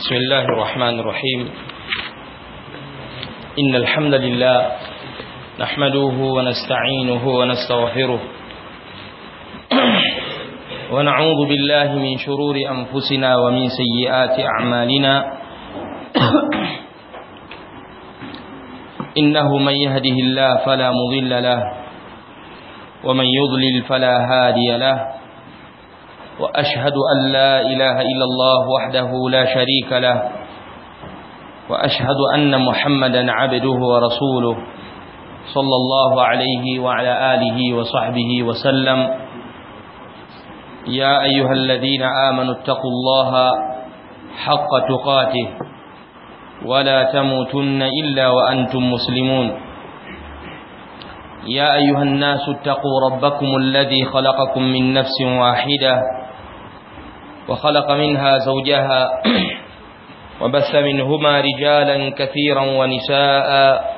بسم الله الرحمن الرحيم إن الحمد لله نحمده ونستعينه ونستغفره ونعوذ بالله من شرور أنفسنا ومن سيئات أعمالنا إنه من يهده الله فلا مضل له ومن يضلل فلا هادي له وأشهد أن لا إله إلا الله وحده لا شريك له وأشهد أن محمدا عبده ورسوله صلى الله عليه وعلى آله وصحبه وسلم يا أيها الذين آمنوا اتقوا الله حق تقاته ولا تموتن إلا وأنتم مسلمون يا أيها الناس اتقوا ربكم الذي خلقكم من نفس واحدة وخلق منها زوجها وبث منهما رجالا كثيرا ونساء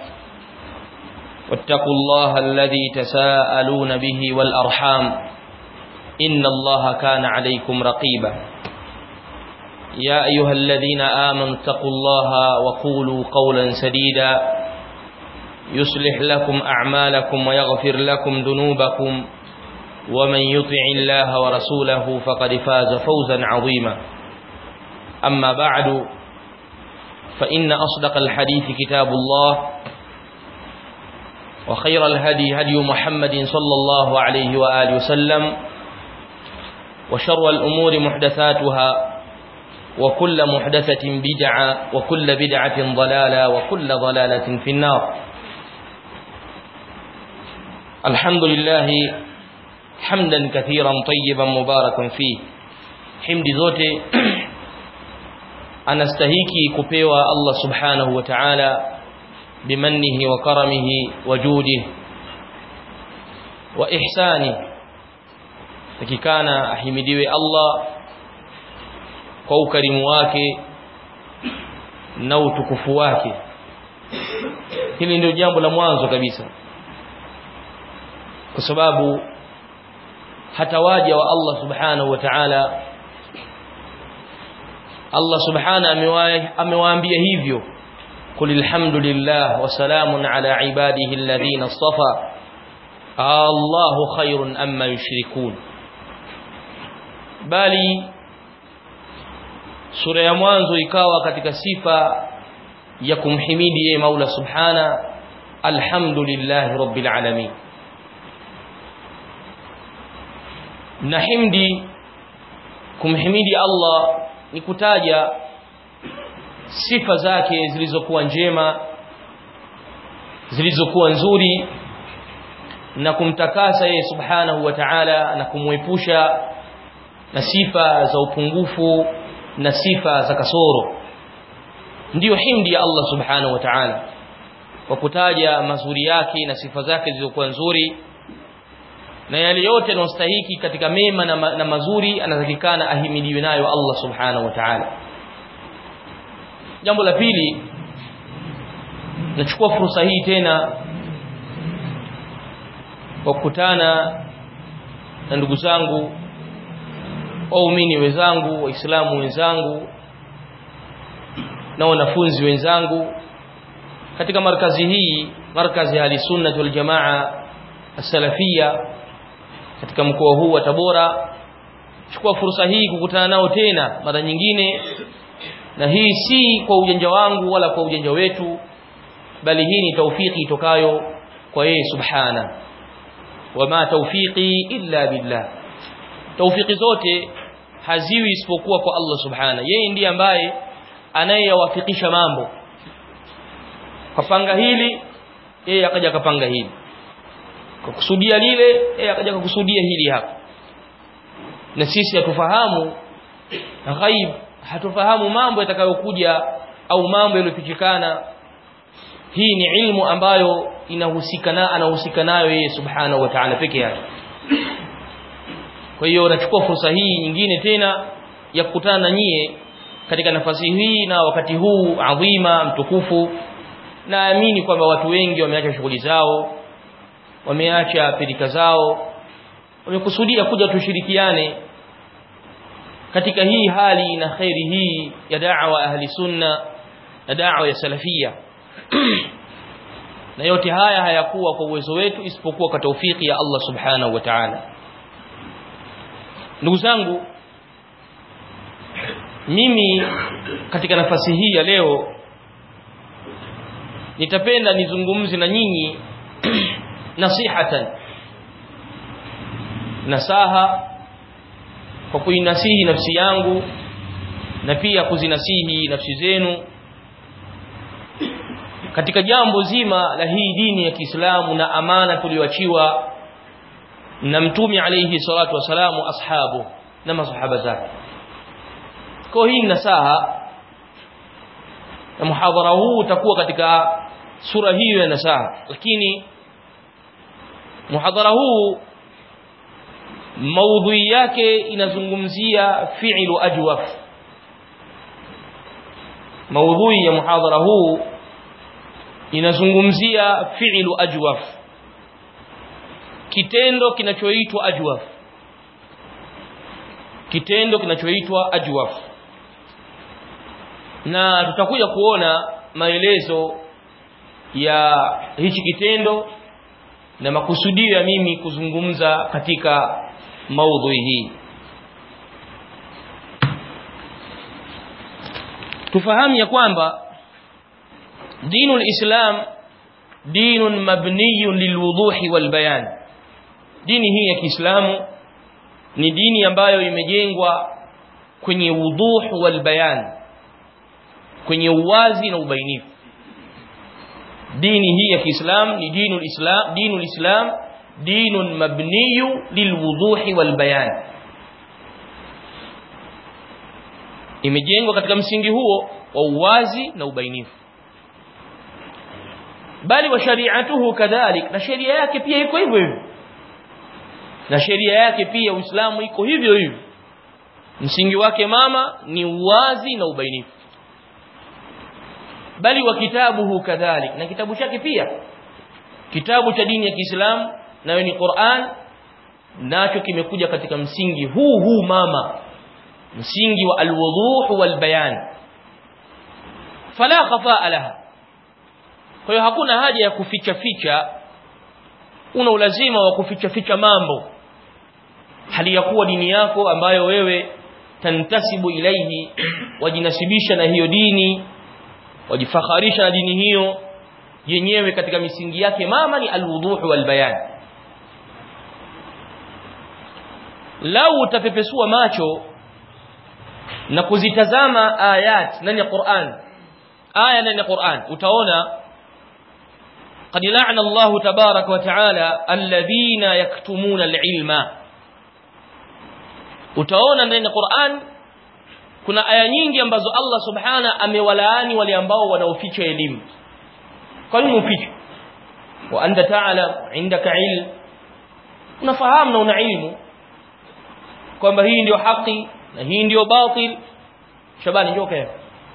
واتقوا الله الذي تساءلون به والأرحام إن الله كان عليكم رقيبا يا أيها الذين آمنوا اتقوا الله وقولوا قولا سديدا يصلح لكم أعمالكم ويغفر لكم ذنوبكم ومن يطع الله ورسوله فقد فاز فوزا عظيما أما بعد فإن أصدق الحديث كتاب الله وخير الهدي هدي محمد صلى الله عليه وآله وسلم وشر الأمور محدثاتها وكل محدثة بدعة وكل بدعة ضلالة وكل ضلالة في النار الحمد لله حمدا كثيرا طيبا مباركا فيه حمد zote anastahiki kupewa Allah subhanahu wa ta'ala bimannihi wa karamihi wa judihi wa ihsani takikana ahimidiwe Allah kwa ukarimu wake na utukufu wake hili ndio jambo la mwanzo kabisa kwa sababu hata waja wa Allah subhanahu wa ta'ala Allah subhanahu amewaambia hivyo qul alhamdulillah wa salamun ala ibadihi alladhina istafa Allahu khairun amma yushrikun bali sura ya mwanzo ikawa katika sifa ya kumhimidi yeye Maula subhana alhamdulillah rabbil alamin na himdi kumhimidi Allah ni kutaja sifa zake zilizokuwa njema zilizokuwa nzuri na kumtakasa yeye subhanahu wa ta'ala na kumwepusha na sifa za upungufu na sifa za kasoro ndiyo himdi ya Allah subhanahu wa ta'ala kwa kutaja mazuri yake na sifa zake zilizokuwa nzuri na yale yote yanayostahiki katika mema na, ma, na mazuri anatakikana ahimidiwe nayo Allah subhanahu wa ta'ala jambo la pili nachukua fursa hii tena kwa kukutana na ndugu zangu waumini wenzangu waislamu wenzangu na wanafunzi wenzangu katika markazi hii markazi ya sunna wal jamaa as-salafia katika mkoa huu wa Tabora chukua fursa hii kukutana nao tena mara nyingine na hii si kwa ujanja wangu wala kwa ujanja wetu bali hii ni taufiki itokayo kwa yeye subhana wama tawfiqi illa billah taufiki zote haziwi isipokuwa kwa Allah subhana yeye ndiye ambaye anayeyawafikisha mambo kapanga hili yeye akaja akapanga hili kakusudia lile yeye akaja kukusudia hili hapa na sisi hatufahamu ghaib hatufahamu mambo yatakayokuja au mambo yaliyofichikana hii ni ilmu ambayo inahusika na anahusika nayo yeye subhanahu wa ta'ala peke yake kwa hiyo nachukua fursa hii nyingine tena ya kukutana na nyie katika nafasi hii na wakati huu adhima mtukufu naamini kwamba watu wengi wameacha shughuli zao wameacha pilika zao wamekusudia kuja tushirikiane katika hii hali na khairi hii ya da'wa ahli sunna na da'wa ya salafia na yote haya hayakuwa kwa uwezo wetu isipokuwa kwa taufiki ya Allah subhanahu wa ta'ala ndugu zangu mimi katika nafasi hii ya leo nitapenda nizungumze na nyinyi nasihatan nasaha kwa kuinasihi nafsi yangu na pia kuzinasihi nafsi zenu katika jambo zima la hii dini ya Kiislamu na amana tuliyoachiwa na mtume alayhi salatu wasalamu ashabu na masahaba zake kwa hii nasaha na muhadhara huu utakuwa katika sura hiyo ya nasaha lakini muhadhara huu maudhui yake inazungumzia fi'lu ajwaf maudhui ya muhadhara huu inazungumzia fi'lu ajwaf kitendo kinachoitwa ajwaf kitendo kinachoitwa ajwaf na tutakuja kuona maelezo ya hichi kitendo na makusudio ya mimi kuzungumza katika maudhui hii tufahamu ya kwamba dinu lislam dinun mabniyun lilwuduhi walbayan dini hii ya Kiislamu ni dini ambayo imejengwa kwenye wuduh walbayan kwenye uwazi na ubainifu dini hii ya Kiislamu ni dinul islam dinul islam dinun mabniyu lilwuduhi walbayan imejengwa katika msingi huo wa uwazi na ubainifu bali wa shari'atuhu kadhalik na sheria yake pia iko hivyo hivyo na sheria yake pia Uislamu iko hivyo hivyo msingi wake mama ni uwazi na ubainifu bali wa kitabuhu kadhalik na kitabu chake pia kitabu cha dini ya Kiislamu nayo ni Qur'an nacho kimekuja katika msingi huu huu mama msingi wa alwuduh walbayan fala khafaa laha kwa hiyo hakuna haja ya kuficha ficha una ulazima wa kuficha ficha mambo hali ya kuwa dini yako ambayo wewe tantasibu ilaihi wajinasibisha na hiyo dini wajifakharisha na dini hiyo yenyewe katika misingi yake mama ni alwuduh walbayan lau utapepesua macho na kuzitazama ayat ndani ya Qur'an aya ndani ya Qur'an utaona قد لعن الله تبارك وتعالى الذين يكتمون العلم utaona ndani ya Qur'an kuna aya nyingi ambazo Allah subhana amewalaani wale ambao wanaoficha elimu kwa nini ufiche wa anta ta'lam indaka ilm unafahamu na una ilmu kwamba hii ndio haki na hii ndio batil shabani njoo kaya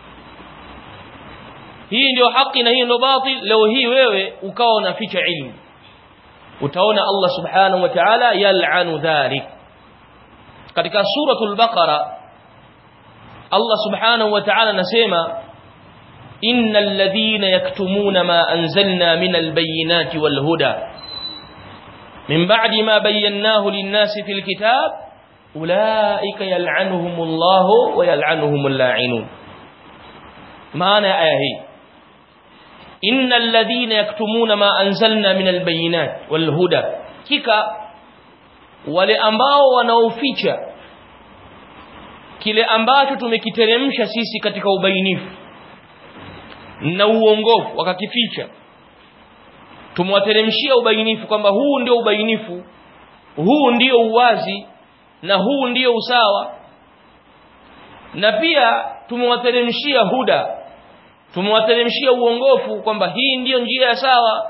hii ndio haki na hii ndio batil leo hii wewe ukawa unaficha ilmu utaona Allah subhanahu wa ta'ala yal'anu dhalik katika suratul baqara Allah subhanahu wa ta'ala anasema innal ladhina yaktumuna ma anzalna minal bayyinati wal huda min ba'di ma bayyanahu lin-nasi fil kitab ulaika yal'anuhumullahu wa yal'anuhumul la'inun maana ya aya hii innal ladhina yaktumuna ma anzalna minal bayyinati wal huda kika wale ambao wanaoficha kile ambacho tumekiteremsha sisi katika ubainifu na uongofu wakakificha tumewateremshia ubainifu kwamba huu ndio ubainifu huu ndio uwazi na huu ndio usawa na pia tumewateremshia huda tumewateremshia uongofu kwamba hii ndiyo njia ya sawa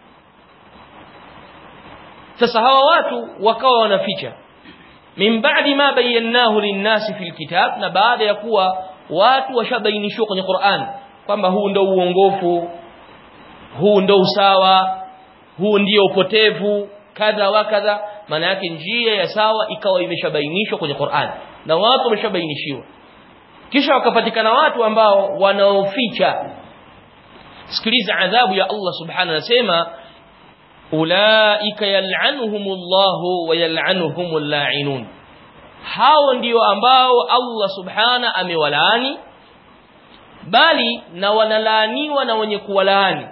sasa hawa watu wakawa wanaficha min ba'di ma bayyanahu linnasi fil kitab na baada ya kuwa watu washabainishwa kwenye Qur'an kwamba huu ndio uongofu huu ndio usawa huu ndio upotevu kadha wa kadha maana yake njia ya sawa ikawa imeshabainishwa kwenye Qur'an na watu wameshabainishiwa kisha wakapatikana watu ambao wanaoficha sikiliza adhabu ya Allah subhanahu anasema ulaika yal'anuhumullahu wa yal'anuhumul la'inun hao ndio ambao Allah subhana amewalaani bali na wanalaaniwa na wenye kuwalaani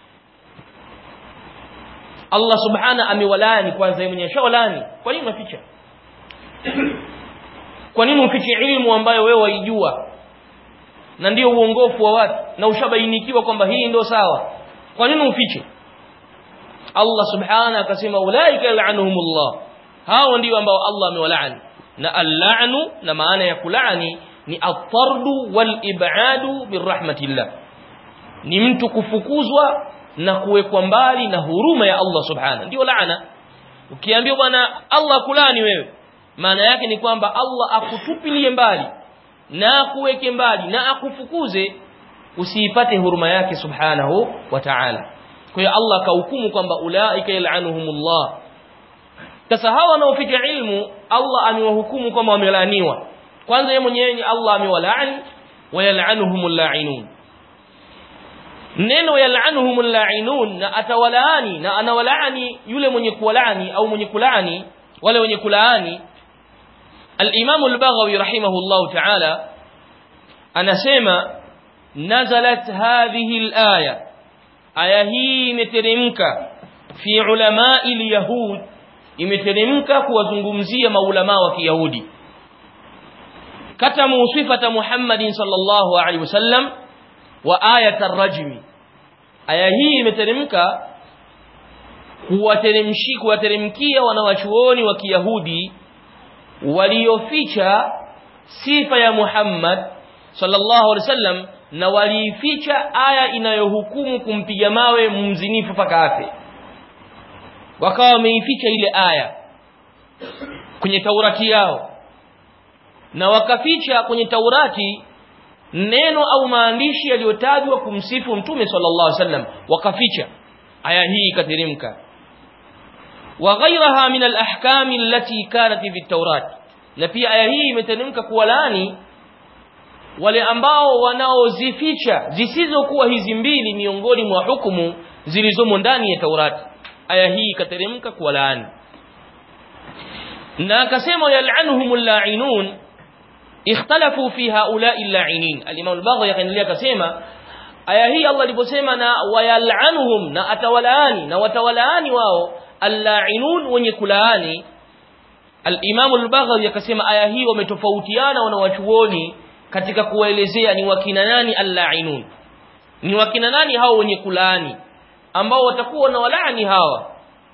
Allah subhana amewalaani kwanza yeye mwenyewe shawalaani kwa nini unaficha kwa nini ufiche ilmu ambayo wewe waijua na ndio uongofu wa watu na ushabainikiwa kwamba hii ndio sawa kwa nini ufiche Allah subhana akasema ulaika yal'anuhumullah hao ndio ambao Allah amewalaani na al-la'nu na maana ya kulaani ni at-tardu wal ib'adu birahmatillah ni mtu kufukuzwa na kuwekwa mbali na huruma ya Allah subhana ndio laana ukiambiwa bwana Allah kulani wewe maana yake ni kwamba Allah akutupilie mbali na akuweke mbali na akufukuze usiipate huruma yake subhanahu wa ta'ala kwa hiyo Allah kahukumu kwamba ulaika yal'anuhumullah sasa hawa wanaoficha ilmu Allah amewahukumu kwamba wamelaaniwa kwanza yeye mwenyewe Allah amewalaani wa yal'anuhumul la'inun neno yal'anuhumul la'inun na atawalaani na anawalaani yule mwenye kuwalaani au mwenye kulaani wale wenye kulaani al-Imam al-Baghawi rahimahullah ta'ala anasema nazalat hadhihi al-aya aya hii imeteremka fi ulama'i al-yahud imeteremka kuwazungumzia maulama wa Kiyahudi katamu sifata Muhammadin sallallahu alaihi wasallam wa ayat ar-rajm aya hii imeteremka kuwateremshi kuwateremkia wanawachuoni wa Kiyahudi walioficha sifa ya Muhammad sallallahu alaihi wasallam na waliificha aya inayohukumu kumpiga mawe mzinifu paka afe wakawa wameificha ile aya kwenye Taurati yao na wakaficha kwenye Taurati neno au maandishi yaliyotajwa kumsifu mtume sallallahu alaihi wasallam wakaficha aya hii ikateremka wa ghayraha min al-ahkam allati kanat fi at-taurat na pia aya hii imeteremka kuwalaani wale ambao wanaozificha zisizokuwa hizi mbili miongoni mwa hukumu zilizomo ndani ya Taurati aya hii ikateremka kuwalaani na akasema yal'anuhumul la'inun ikhtalafu fi haula'i al-la'inin al-imam al-baghawi akaendelea akasema aya hii Allah aliposema na wayal'anuhum na atawalaani na watawalaani wao al-la'inun wenye kulaani al-imam al-baghawi akasema aya hii wametofautiana wanawachuoni katika kuwaelezea ni wakina nani al-la'inun ni wakina nani hao wenye kulaani ambao watakuwa na walaani hawa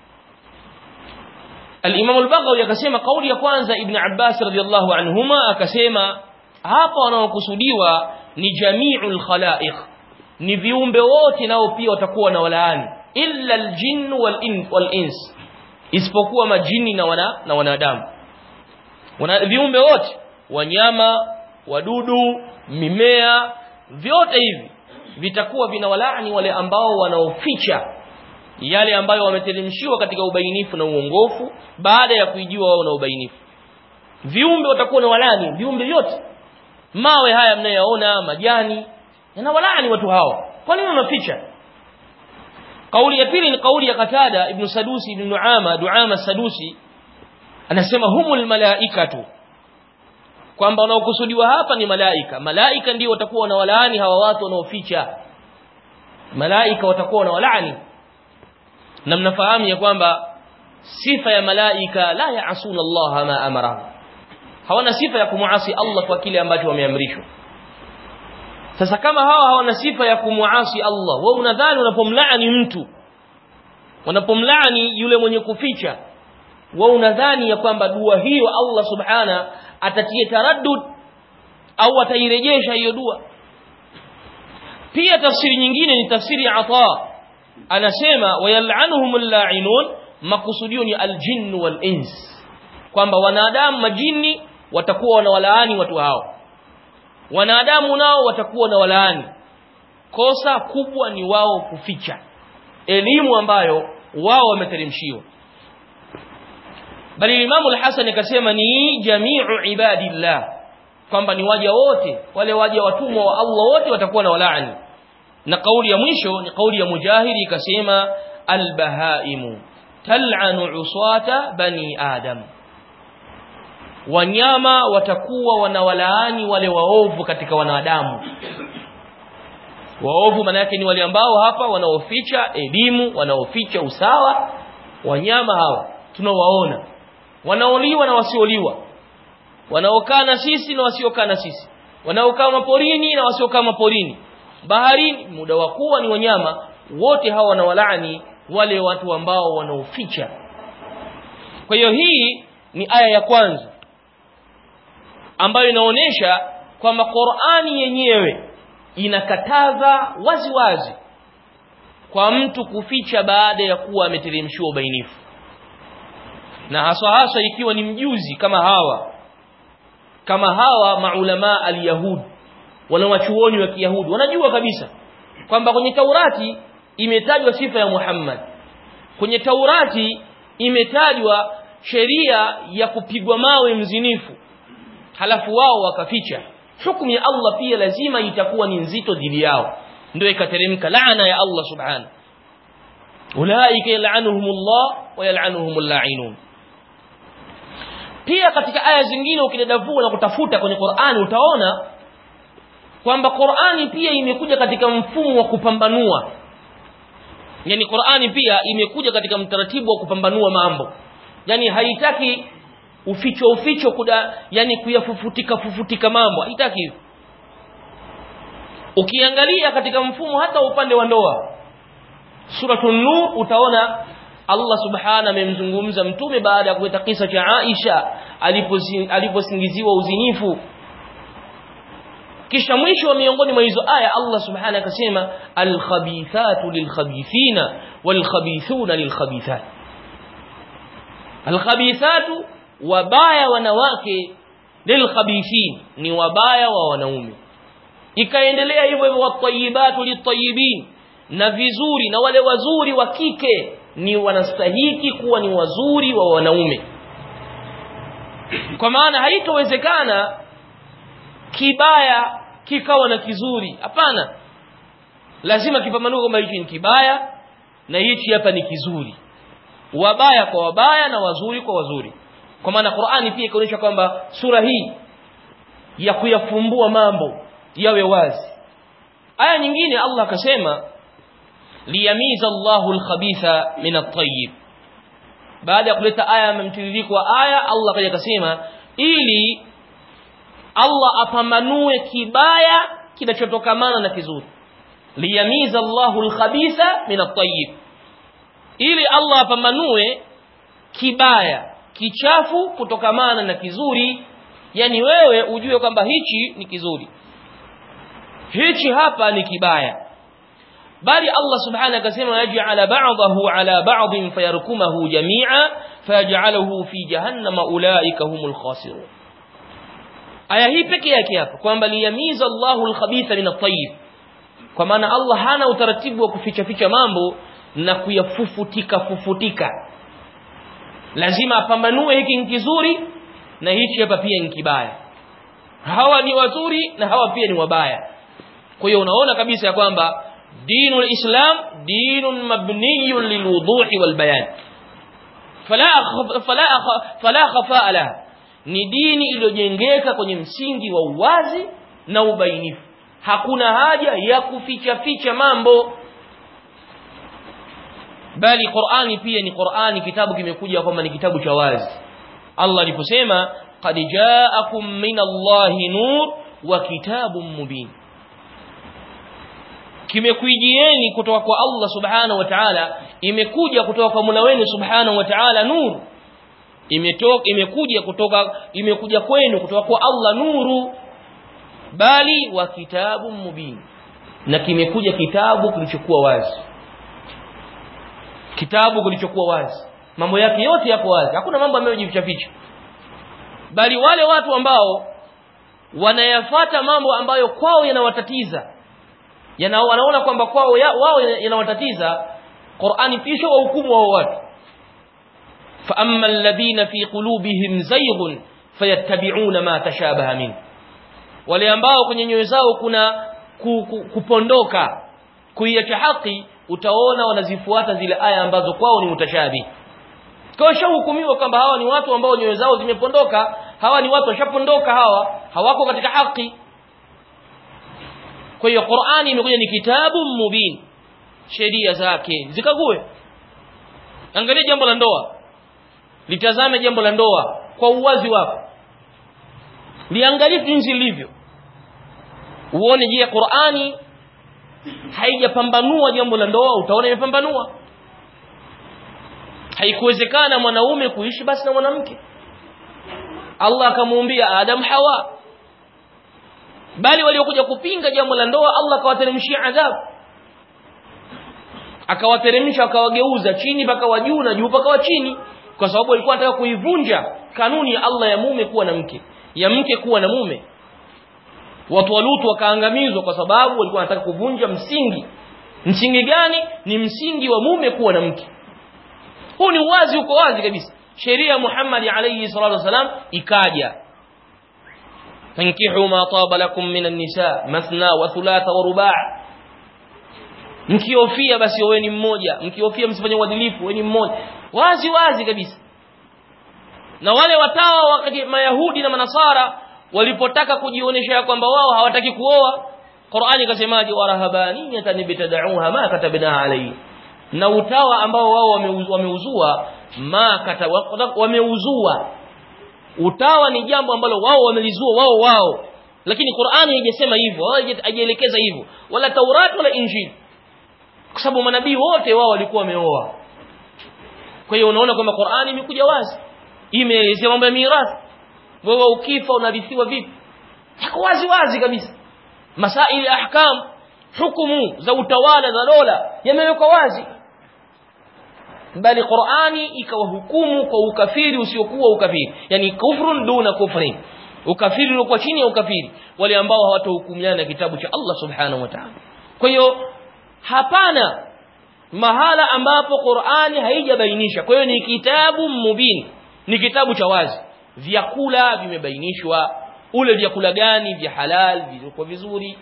Al-Imam al-Baghawi akasema kauli ya kwanza Ibn Abbas radhiyallahu anhuma akasema hapa wanaokusudiwa ni jami'ul khalaiq ni viumbe wote nao pia watakuwa na walaani illa al-jinn wal-ins isipokuwa majini na wana na wanadamu wana viumbe wote wanyama wadudu mimea vyote hivi vitakuwa vinawalaani wale ambao wanaoficha yale ambayo wameteremshiwa katika ubainifu na uongofu baada ya kuijua wao na ubainifu viumbe watakuwa na walani viumbe vyote mawe haya mnayoona majani yanawalaani watu hao kwa nini wanaficha kauli ya pili ni kauli ya Qatada ibn Sadusi ibn Nuama Duama Sadusi anasema humul malaikatu kwamba wanaokusudiwa hapa ni malaika malaika ndio watakuwa wanawalaani hawa watu wanaoficha malaika watakuwa wanawalaani na mnafahamu ya kwamba sifa ya malaika la yaasuna Allah ma amara hawana sifa ya kumuasi Allah kwa kile ambacho wameamrishwa sasa kama hawa hawana sifa ya kumuasi Allah wewe unadhani unapomlaani mtu unapomlaani yule mwenye kuficha wewe unadhani ya kwamba dua hiyo Allah subhana atatie taraddud au atairejesha hiyo dua pia tafsiri nyingine ni tafsiri ya Ata anasema wayal'anuhumul la'inun makusudio ni aljinn wal ins kwamba wanadamu majini watakuwa wanawalaani watu hao wanadamu nao watakuwa na walaani kosa kubwa ni wao kuficha elimu ambayo wao wameteremshiwa bali Imam al-Hasan akasema ni jami'u ibadillah kwamba ni waja wote wale waja watumwa wa Allah wote watakuwa na walaani na kauli ya mwisho ni kauli ya Mujahidi ikasema albahaimu tal'anu uswata bani adam wanyama watakuwa wanawalaani wale waovu katika wanadamu waovu maana yake ni wale ambao hapa wanaoficha elimu wanaoficha usawa wanyama hawa tunawaona wanaoliwa na wasioliwa wanaokaa na sisi na wasiokaa na sisi wanaokaa maporini na wasiokaa maporini baharini muda wa kuwa ni wanyama wote hawa wanawalaani wale watu ambao wanaoficha kwa hiyo hii ni aya ya kwanza ambayo inaonyesha kwamba Qur'ani yenyewe inakataza wazi wazi kwa mtu kuficha baada ya kuwa ameteremshiwa ubainifu na haswa haswa ikiwa ni mjuzi kama hawa kama hawa maulama al-yahud wanawachuoni wa kiyahudi wanajua kabisa kwamba kwenye Taurati imetajwa sifa ya Muhammad kwenye Taurati imetajwa sheria ya kupigwa mawe mzinifu halafu wao wakaficha hukumu ya Allah pia lazima itakuwa ni nzito dhidi yao ndio ikateremka laana ya Allah subhanahu ulaika yal'anuhumullah wa yal'anuhumul la'inun pia katika aya zingine ukidadavua na kutafuta kwenye Qur'ani utaona kwamba Qur'ani pia imekuja katika mfumo wa kupambanua yani Qur'ani pia imekuja katika mtaratibu wa kupambanua mambo yani haitaki uficho uficho kuda yani kuyafufutika fufutika mambo haitaki hivyo ukiangalia katika mfumo hata upande wa ndoa suratul nur utaona Allah subhana amemzungumza mtume baada ya kuleta kisa cha Aisha aliposingiziwa uzinifu kisha mwisho wa miongoni mwa hizo aya Allah subhana akasema alkhabithatu lilkhabithina walkhabithuna lilkhabithat alkhabithatu wabaya wanawake lilkhabithin ni wabaya wa wanaume ikaendelea hivyo hivyo watayibatu litayibin na vizuri na wale wazuri wa kike ni wanastahiki kuwa ni wazuri wa wanaume kwa maana haitowezekana kibaya kikawa na kizuri hapana lazima kipambanuke kwamba hichi ni kibaya na hichi hapa ni kizuri wabaya kwa wabaya na wazuri kwa wazuri kwa maana Qur'ani pia ikaonyesha kwamba sura hii ya kuyafumbua mambo yawe wazi aya nyingine Allah akasema liyamiza Allahu al-khabitha min at-tayyib baada ya kuleta aya mtiririko wa aya Allah kaja akasema ili Allah apambanue kibaya kinachotokamana na kizuri liyamiza Allahu al-khabitha min at-tayyib ili Allah apambanue kibaya kichafu kutokamana na kizuri yani wewe ujue kwamba hichi ni kizuri hichi hapa ni kibaya bali Allah subhanahu akasema yaj'ala ba'dahu ala ba'din fayarkumahu jami'a fayaj'aluhu fi jahannama ulaika humul khasirun aya hii pekee yake hapa kwamba liyamiza Allahu al-khabitha min at-tayyib kwa maana Allah hana utaratibu wa kuficha ficha mambo na kuyafufutika fufutika lazima apambanue hiki ni kizuri na hichi hapa pia ni kibaya hawa ni wazuri na hawa pia ni wabaya kwa hiyo unaona kabisa ya kwamba dinul islam dinun mabniyun lilwuduhi walbayan fala fala fala khafaa laha ni dini iliyojengeka kwenye msingi wa uwazi na ubainifu hakuna haja ya kuficha ficha mambo bali Qur'ani pia ni Qur'ani kitabu kimekuja kwamba ni kitabu cha wazi Allah aliposema qad ja'akum minallahi nur wa kitabun mubin kimekuijieni kutoka kwa Allah subhanahu wa ta'ala imekuja kutoka kwa Mola wenu subhanahu wa ta'ala nur imetoka imekuja kutoka imekuja kwenu kutoka kwa Allah nuru bali wa kitabu mubin na kimekuja kitabu kilichokuwa wazi kitabu kilichokuwa wazi mambo yake yote yako wazi hakuna mambo ambayo jificha ficha bali wale watu ambao wanayafata mambo ambayo kwao yanawatatiza yana wanaona kwamba kwao ya, wao yanawatatiza Qur'ani pisho wa hukumu wa watu fa amma alladhina fi qulubihim zayghun fayattabi'una ma tashabaha min wale ambao kwenye nyoyo zao kuna ku, ku, kupondoka kuiacha haki utaona wanazifuata zile aya ambazo kwao ni mutashabi kwa shahukumiwa kwamba hawa ni watu ambao nyoyo zao zimepondoka hawa ni watu washapondoka hawa hawako katika haki kwa hiyo Qur'ani imekuja ni kitabu mubin sheria zake zikague angalia jambo la ndoa litazame jambo la ndoa kwa uwazi wako liangalie jinsi lilivyo uone je Qur'ani haijapambanua jambo la ndoa utaona imepambanua haikuwezekana mwanaume kuishi basi na mwanamke Allah akamuumbia Adam Hawa bali waliokuja kupinga jambo la ndoa Allah akawateremshia adhabu akawateremsha akawageuza chini mpaka juu na juu mpaka chini kwa sababu alikuwa anataka kuivunja kanuni ya Allah ya mume kuwa na mke ya mke kuwa na mume watu wa Lutu wakaangamizwa kwa sababu walikuwa wanataka kuvunja msingi msingi gani ni msingi wa mume kuwa na mke huu ni wazi uko wazi kabisa sheria ya Muhammad alayhi salatu wasalam ikaja fankihu ma taba lakum minan nisa mathna wa thulatha wa ruba' mkiofia basi wewe mmoja mkiofia msifanye uadilifu wewe mmoja wazi wazi kabisa na wale watawa wakati mayahudi na manasara walipotaka kujionyesha kwamba wao hawataki kuoa Qur'ani ikasemaje warahabaniyatan bitad'uha ma katabna alayhi na utawa ambao wao wameuzua ma kata wameuzua utawa ni jambo ambalo wao wamelizua wao wao lakini Qur'ani haijasema hivyo haijaelekeza hivyo wala Taurat wala Injili kwa sababu manabii wote wao walikuwa wameoa kwa hiyo unaona kwamba Qur'ani imekuja wazi imeelezea mambo ya mirathi wewe ukifa unarithiwa vipi iko wazi wazi kabisa masaili ya ahkam hukumu za utawala za dola yamewekwa wazi bali Qur'ani ikawahukumu kwa ukafiri usiokuwa ukafiri yani kufrun duna kufrin ukafiri uliokuwa chini ya ukafiri wale ambao hawatahukumiana na kitabu cha Allah subhanahu wa ta'ala kwa hiyo hapana mahala ambapo Qur'ani haijabainisha kwa hiyo ni kitabu mubin ni kitabu cha wazi vyakula vimebainishwa ule vyakula gani vya halal vilivyokuwa vizuri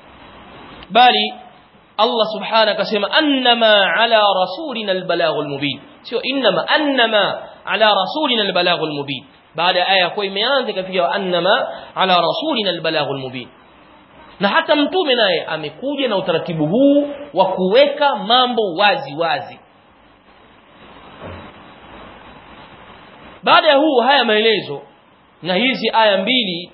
bali Allah subhanahu akasema annama ala rasulina albalaghul mubin sio innama annama ala rasulina albalaghul mubin baada aya kwa imeanza ikafika annama ala rasulina albalaghul mubin na hata mtume naye amekuja na utaratibu huu wa kuweka mambo wazi wazi baada ya huu haya maelezo na hizi aya mbili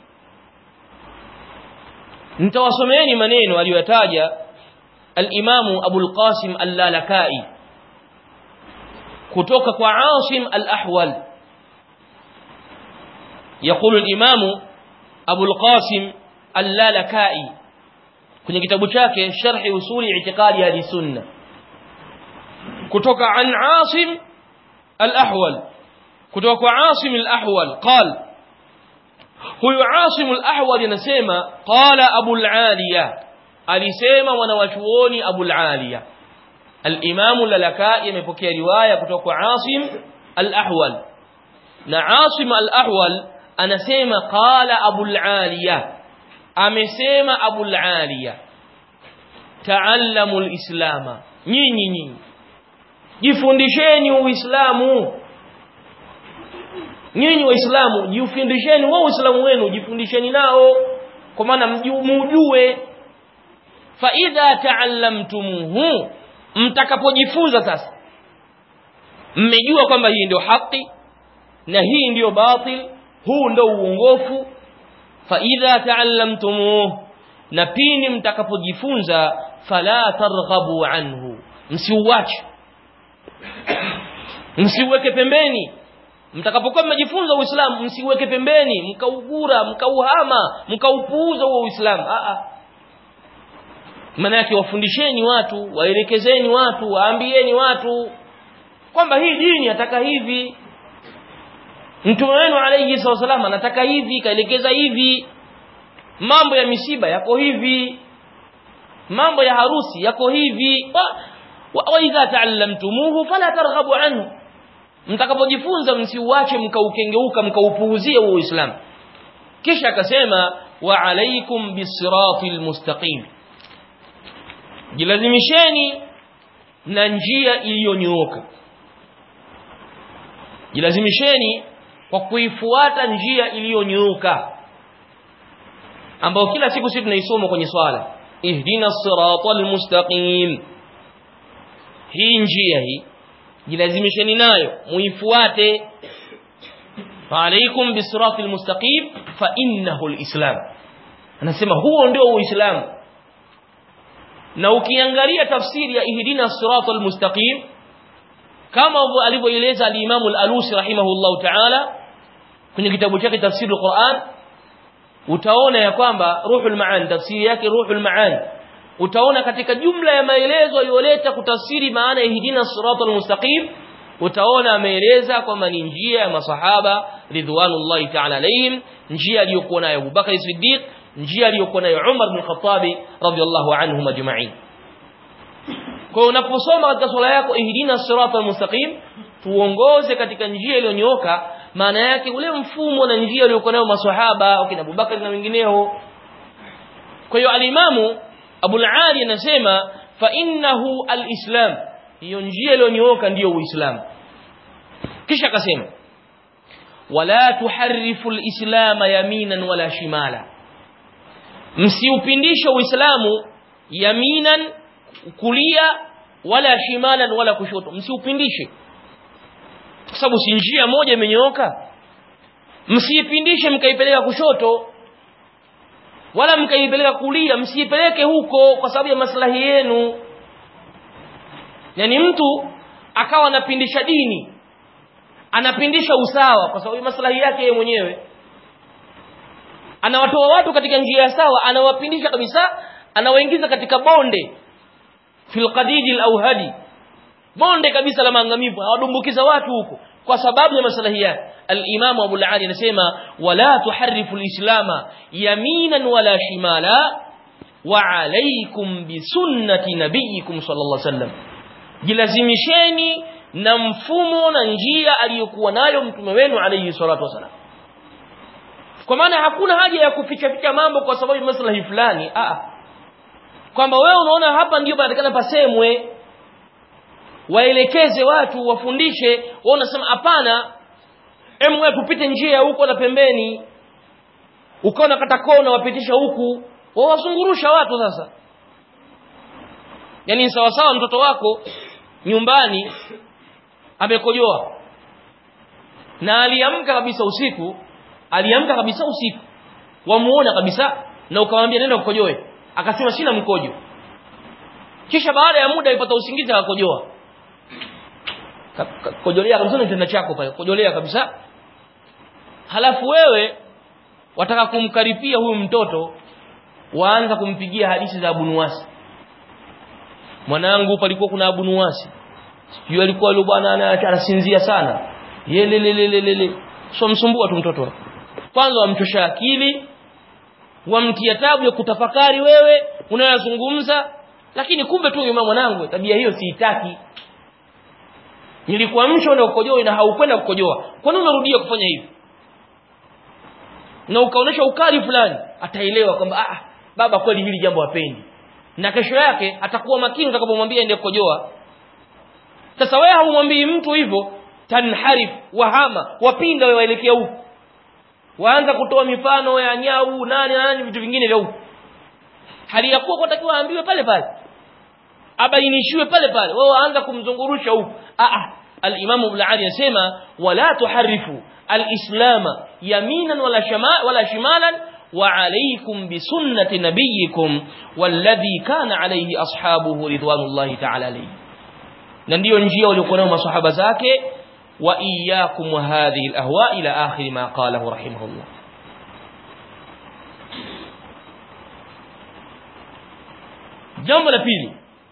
nitawasomeeni maneno aliyoyataja al-Imamu Abu al-Qasim al-Lalakai kutoka kwa Asim al-Ahwal يقول الإمام أبو القاسم اللالكائي kwenye kitabu chake sharhi usuli i'tiqadi ahli sunna kutoka an Asim al-Ahwal kutoka kwa Asim al-Ahwal qal huyu Asim al-Ahwal anasema qala Abu al-Aliya alisema wanawachuoni Abu al-Aliya al-Imam al-Lalakai amepokea riwaya kutoka kwa Asim al-Ahwal na Asim al-Ahwal anasema qala Abu al-Aliya amesema Abu al-Aliya ta'allamu al-islama nyinyi nyinyi jifundisheni uislamu nyinyi waislamu jifundisheni wao uislamu wenu jifundisheni nao kwa maana mjue fa idha ta'allamtumuhu mtakapojifunza sasa mmejua kwamba hii ndio haki na hii ndio batil huu ndio uongofu fa idha ta'allamtumuhu na pini mtakapojifunza fala targhabu anhu msiuache msiuweke pembeni mtakapokuwa mmejifunza uislamu msiuweke pembeni mkaugura mkauhama mkaupuuza huo uislamu a a maana yake wafundisheni watu waelekezeni watu waambieni watu kwamba hii dini ataka hivi mtume wenu alayhi wasallam anataka hivi kaelekeza hivi mambo ya misiba yako hivi mambo ya harusi yako hivi wa, wa, wa idha ta'allamtumuhu fala targhabu anhu mtakapojifunza msiuache mkaukengeuka mkaupuuzia huo Uislamu kisha akasema wa alaikum bisiratil mustaqim jilazimisheni na njia iliyonyooka jilazimisheni kwa kuifuata njia iliyonyooka ambayo kila siku sisi tunaisoma kwenye swala ihdina siratal mustaqim hii njia hii jilazimisheni nayo muifuate فعليكم بالصراط المستقيم فإنه الإسلام anasema huo ndio uislamu na ukiangalia tafsiri ya ihdina sirata almustaqim kama alivyoeleza al-Imam al-Alusi rahimahullah ta'ala kwenye kitabu chake tafsiri al-Quran utaona ya kwamba ruhul ma'an tafsiri yake ruhul ma'an utaona katika jumla ya maelezo aliyoleta kutafsiri maana ya ihdina sirata almustaqim utaona ameeleza kwamba ni njia ya masahaba ridwanullahi ta'ala alayhim njia aliyokuwa nayo Abu Bakar Siddiq njia aliyokuwa nayo Umar bin Khattab radhiyallahu anhum ajma'in kwa unaposoma katika swala yako ihdina siratal mustaqim tuongoze katika njia iliyonyooka maana yake ule mfumo na njia aliyokuwa nayo maswahaba wakina Abu Bakar na wengineo kwa hiyo alimamu Abu al-Ali anasema fa innahu al-islam hiyo njia iliyonyooka ndiyo uislamu kisha akasema wala tuharrifu al-islam yaminan wala shimala msiupindishe uislamu yaminan kulia wala shimalan wala kushoto msiupindishe kwa sababu si njia moja imenyooka msiipindishe mkaipeleka kushoto wala mkaipeleka kulia msiipeleke huko kwa sababu ya maslahi yenu yani mtu akawa anapindisha dini anapindisha usawa kwa sababu ya maslahi yake yeye mwenyewe anawatoa watu katika njia ya sawa anawapindisha kabisa anawaingiza katika bonde fil qadidi al-awhadi bonde kabisa la maangamivu awadumbukiza watu huko kwa sababu ya maslahi yake al-Imam Abu al-Ali anasema wala tuharrifu al-islama yaminan wala shimala wa alaykum bi sunnati nabiyikum sallallahu alaihi wasallam jilazimisheni na mfumo na njia aliyokuwa nayo mtume wenu alayhi salatu wasallam kwa maana hakuna haja ya kuficha ficha mambo kwa sababu ya maslahi fulani a kwamba wewe unaona hapa ndio panatakana pasemwe waelekeze watu wafundishe wao unasema hapana em wewe tupite njia huko na pembeni ukaona kata kona wapitisha huku wao wasungurusha watu sasa yani sawa sawa mtoto wako nyumbani amekojoa na aliamka kabisa usiku aliamka kabisa usiku wamuona kabisa na ukamwambia nenda ukojoe akasema sina mkojo kisha baada ya muda alipata usingizi akakojoa kojolea kabisa kitanda chako pale kojolea kabisa halafu wewe wataka kumkaripia huyu mtoto waanza kumpigia hadithi za Abu Nuwasi mwanangu palikuwa kuna Abu Nuwasi sijui alikuwa yule bwana anasinzia sana yelelelelele so msumbua tu mtoto kwanza wamchosha akili wamtia tabu ya kutafakari wewe unayozungumza lakini kumbe tu mama mwanangu tabia hiyo siitaki nilikuamsha na ukojoa na haukwenda kukojoa kwa nini unarudia kufanya hivi na ukaonesha ukali fulani ataelewa kwamba ah baba kweli hili jambo hapendi na kesho yake atakuwa makini utakapomwambia ende kukojoa sasa wewe haumwambii mtu hivyo tanharif wahama wapinda wewe waelekea huko waanza kutoa mifano ya nyau nani nani vitu vingine vya huko hali ya kuwa kwatakiwa aambiwe pale pale abainishiwe pale pale wao waanza kumzungurusha huko a a al-Imam Ibn Ali anasema wala tuharifu al-islama yaminan wala shama wala shimalan wa alaykum bi sunnati nabiyikum walladhi kana alayhi ashabuhu ridwanullahi ta'ala alayhi na ndiyo njia waliokuwa nayo masahaba zake wa iyyakum wa hadhihi al-ahwa ila akhir ma qalahu rahimahullah jambo la pili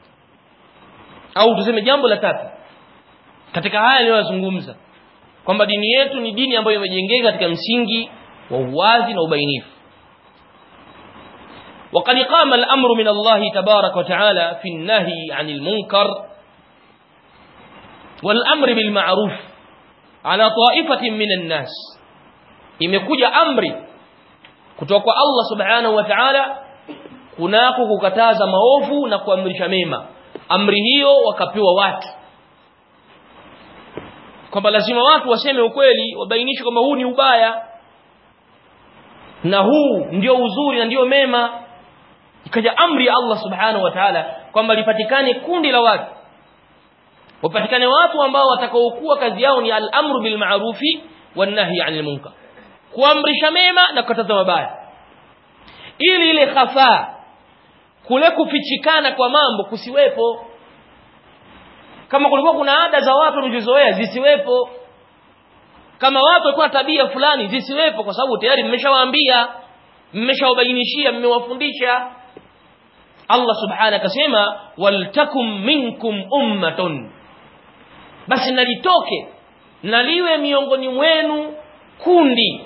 au tuseme jambo la tatu katika haya niliyozungumza kwamba dini yetu ni dini ambayo imejengeka katika msingi wa uwazi na ubainifu وقد قام الأمر من الله تبارك وتعالى في النهي عن المنكر والأمر بالمعروف ala ta'ifatin minan nas imekuja amri kutoka kwa Allah subhanahu wa ta'ala kunako kukataza maovu na kuamrisha mema amri hiyo wakapewa watu kwamba lazima watu waseme ukweli wabainishe kwamba huu ni ubaya na huu ndio uzuri na ndio mema ikaja amri ya Allah subhanahu wa ta'ala kwamba lipatikane kundi la watu wapatikane watu ambao watakaokuwa kazi yao ni al-amru bil ma'rufi wan nahy 'anil munkar kuamrisha mema na kukataza mabaya ili ile khafaa kule kufichikana kwa mambo kusiwepo kama kulikuwa kuna ada za watu walizozoea zisiwepo kama watu walikuwa tabia fulani zisiwepo kwa sababu tayari mmeshawaambia mmeshawabainishia mmewafundisha Allah subhanahu akasema waltakum minkum ummatun basi nalitoke naliwe miongoni mwenu kundi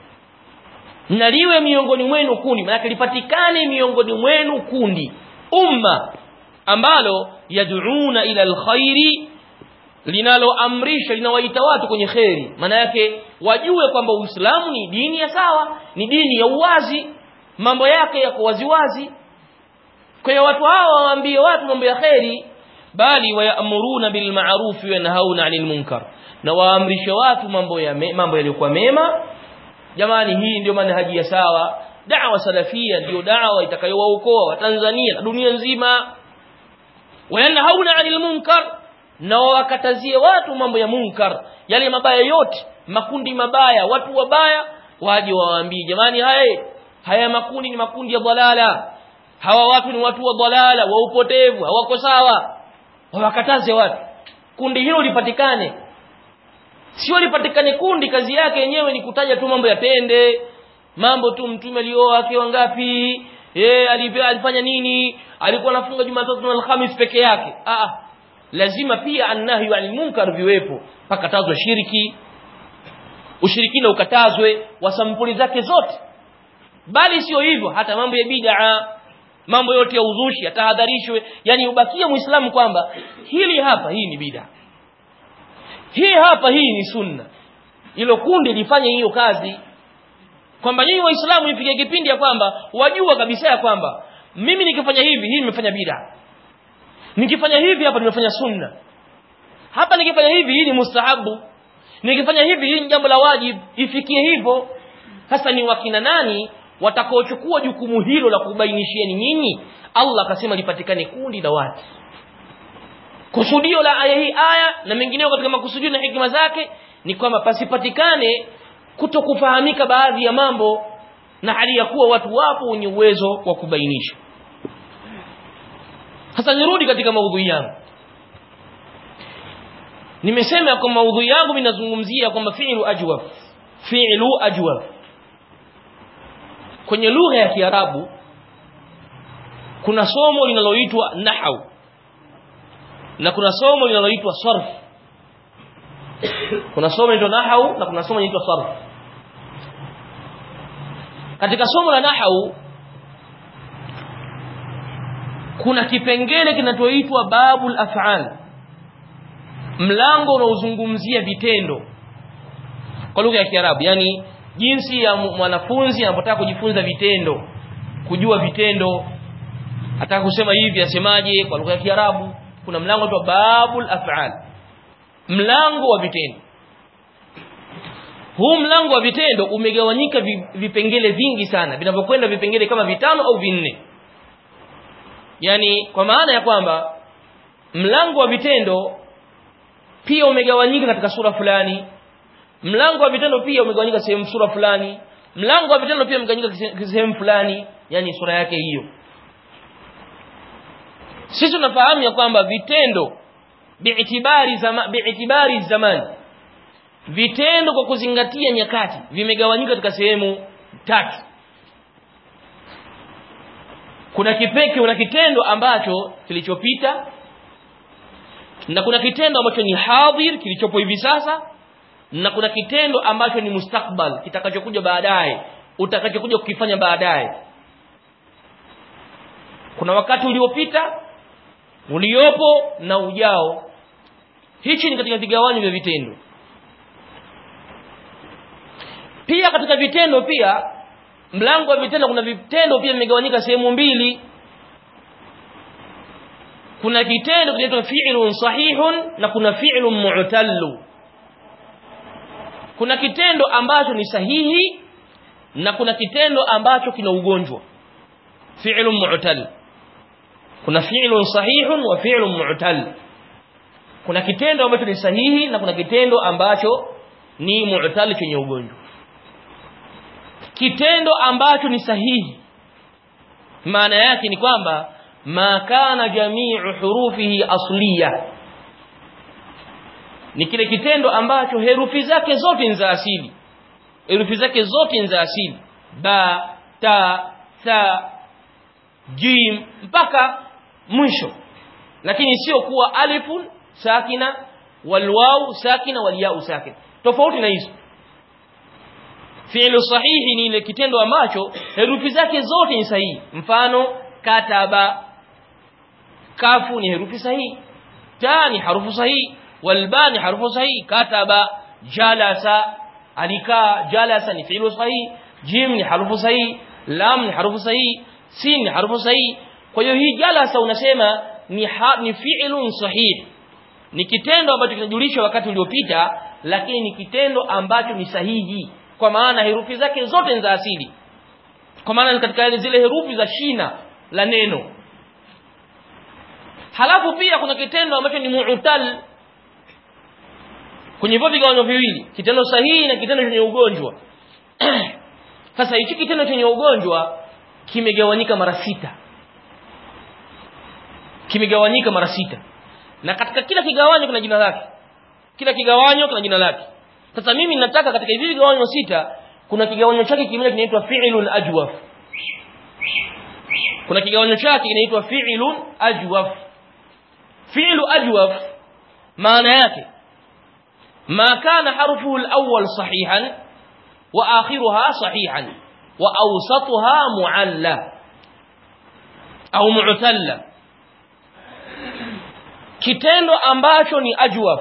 naliwe miongoni mwenu kundi maana lipatikane miongoni mwenu kundi umma ambalo yad'una ila alkhairi linaloamrisha linawaita watu kwenye kheri maana yake wajue kwamba Uislamu ni dini ya sawa ni dini ya uwazi mambo yake yako waziwazi kwa hiyo watu hawa waambie watu mambo ya kheri bali wayamuruna bil ma'ruf wa yanhauna 'anil munkar na waamrishe watu mambo ya me, mambo yaliyokuwa mema jamani hii ndio manhaji ya sawa da'wa salafia ndio da'wa itakayowaokoa Watanzania na dunia nzima wayanhauna 'anil munkar na wakatazie watu mambo ya munkar yale mabaya yote makundi mabaya watu wabaya waje wawaambie jamani haya haya makundi ni makundi ya dhalala hawa watu ni watu wa dhalala wa upotevu hawako sawa wawakataze watu kundi hilo lipatikane sio lipatikane kundi kazi yake yenyewe ni kutaja tu mambo ya tende mambo tu mtume alioa wake wangapi eh alifanya nini alikuwa anafunga Jumatatu na Alhamis peke yake ah lazima pia annahyu anil munkar viwepo pakatazwe shiriki ushirikina ukatazwe wa sampuli zake zote bali sio hivyo hata mambo ya bid'a mambo yote ya uzushi yatahadharishwe yani ubakie muislamu kwamba hili hapa hii ni bid'a hii hapa hii ni sunna ilo kundi lifanye hiyo kazi kwamba nyinyi waislamu ipige kipindi ya kwamba wajua kabisa ya kwamba mimi nikifanya hivi hii nimefanya bid'a nikifanya hivi hapa nimefanya sunna hapa nikifanya hivi hii ni mustahabu nikifanya hivi hii ni jambo la wajibu ifikie hivyo sasa ni wakina nani watakaochukua jukumu hilo la kubainishieni nyinyi Allah akasema lipatikane kundi la watu kusudio la aya hii aya na mengineo katika makusudio na hikima zake ni kwamba pasipatikane kutokufahamika baadhi ya mambo na hali ya kuwa watu wapo wenye uwezo wa kubainisha sasa nirudi katika maudhui yangu nimesema kwa maudhui yangu ninazungumzia kwamba fi'lu ajwab fi'lu ajwab kwenye lugha ya Kiarabu kuna somo linaloitwa nahau na kuna somo linaloitwa sarf kuna somo linaloitwa nahau na kuna somo linaloitwa sarf katika somo la nahau kuna kipengele kinachoitwa babul af'al mlango unaozungumzia vitendo kwa lugha ya Kiarabu yani jinsi ya mwanafunzi anapotaka kujifunza vitendo kujua vitendo ataka kusema hivi asemaje kwa lugha ya Kiarabu kuna mlango unaitwa babul af'al mlango wa vitendo huu mlango wa vitendo umegawanyika vipengele vingi sana vinavyokwenda vipengele kama vitano au vinne yani kwa maana ya kwamba mlango wa vitendo pia umegawanyika katika sura fulani mlango wa vitendo pia umegawanyika sehemu sura fulani mlango wa vitendo pia umegawanyika sehemu fulani yani sura yake hiyo sisi tunafahamu ya kwamba vitendo biitibari zama biitibari zamani vitendo kwa kuzingatia nyakati vimegawanyika katika sehemu tatu kuna kipeke kuna kitendo ambacho kilichopita na kuna kitendo ambacho ni hadhir kilichopo hivi sasa na kuna kitendo ambacho ni mustakbal kitakachokuja baadaye utakachokuja kukifanya baadaye kuna wakati uliopita uliopo na ujao hichi ni katika vigawanyo vya vitendo pia katika vitendo pia mlango wa vitendo kuna vitendo pia vimegawanyika sehemu mbili kuna kitendo kinaitwa fi'lun sahihun na kuna fi'lun mu'tallu kuna kitendo ambacho ni sahihi na kuna kitendo ambacho kina ugonjwa fi'lun mu'tal kuna fi'lun sahihun wa fi'lun mu'tal kuna kitendo ambacho ni sahihi na kuna kitendo ambacho ni mu'tal chenye ugonjwa kitendo ambacho ni sahihi maana yake ni kwamba ma kana jami'u hurufihi asliya ni kile kitendo ambacho herufi zake zote ni za asili herufi zake zote ni za asili ba ta tha jim mpaka mwisho lakini sio kuwa alifun sakina walwaw sakina walyau sakina tofauti na hizo fi'lu sahihi ni ile kitendo ambacho herufi zake zote ni sahihi mfano kataba kafu ni herufi sahihi ta ni harufu sahihi walba ni harufu sahihi kataba jalasa alikaa jalasa ni fi'lu sahihi jim ni harufu sahihi lam ni harufu sahihi sin ni harufu sahihi kwa hiyo hii jalasa unasema ni ha, ni fi'lun sahih ni kitendo ambacho kinajulisha wakati uliopita lakini ni kitendo ambacho ni sahihi kwa maana herufi zake zote ni za asili kwa maana katika zile herufi za shina la neno halafu pia kuna kitendo ambacho ni mu'tal kwenye hivyo vigawanyo viwili kitendo sahihi na kitendo chenye ugonjwa sasa hichi kitendo chenye ugonjwa kimegawanyika mara sita kimegawanyika mara sita na katika kila kigawanyo kuna jina lake kila kigawanyo kuna jina lake sasa mimi nataka katika hivi vigawanyo sita kuna kigawanyo chake kimoja kinaitwa fi'lun ajwaf kuna kigawanyo chake kinaitwa fi'lun ajwaf fi'lu ajwaf maana yake ما كان حرفه الأول صحيحا وآخرها صحيحا وأوسطها معلى أو معتلة kitendo ambacho ni ajwaf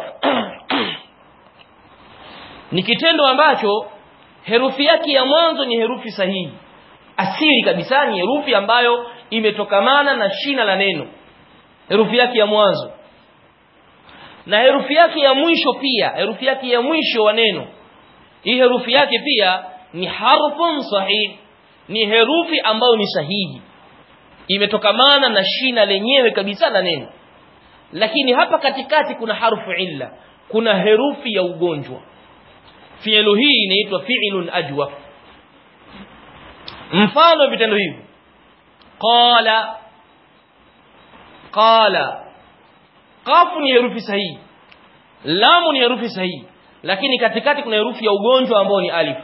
ni kitendo ambacho herufi yake ya mwanzo ni herufi sahihi asili kabisa ni herufi ambayo imetokamana na shina la neno herufi yake ya mwanzo na herufi yake ya mwisho pia herufi yake ya mwisho wa neno hii herufi yake pia ni harfun sahih ni herufi ambayo ni sahihi imetokamana na shina lenyewe kabisa la neno lakini hapa katikati kuna harfu illa kuna herufi ya ugonjwa fi'lu hii inaitwa fi'lun ajwaf mfano vitendo hivi qala qala qafu ni herufi sahihi lamu ni herufi sahihi lakini katikati kuna herufi ya ugonjwa ambayo ni alif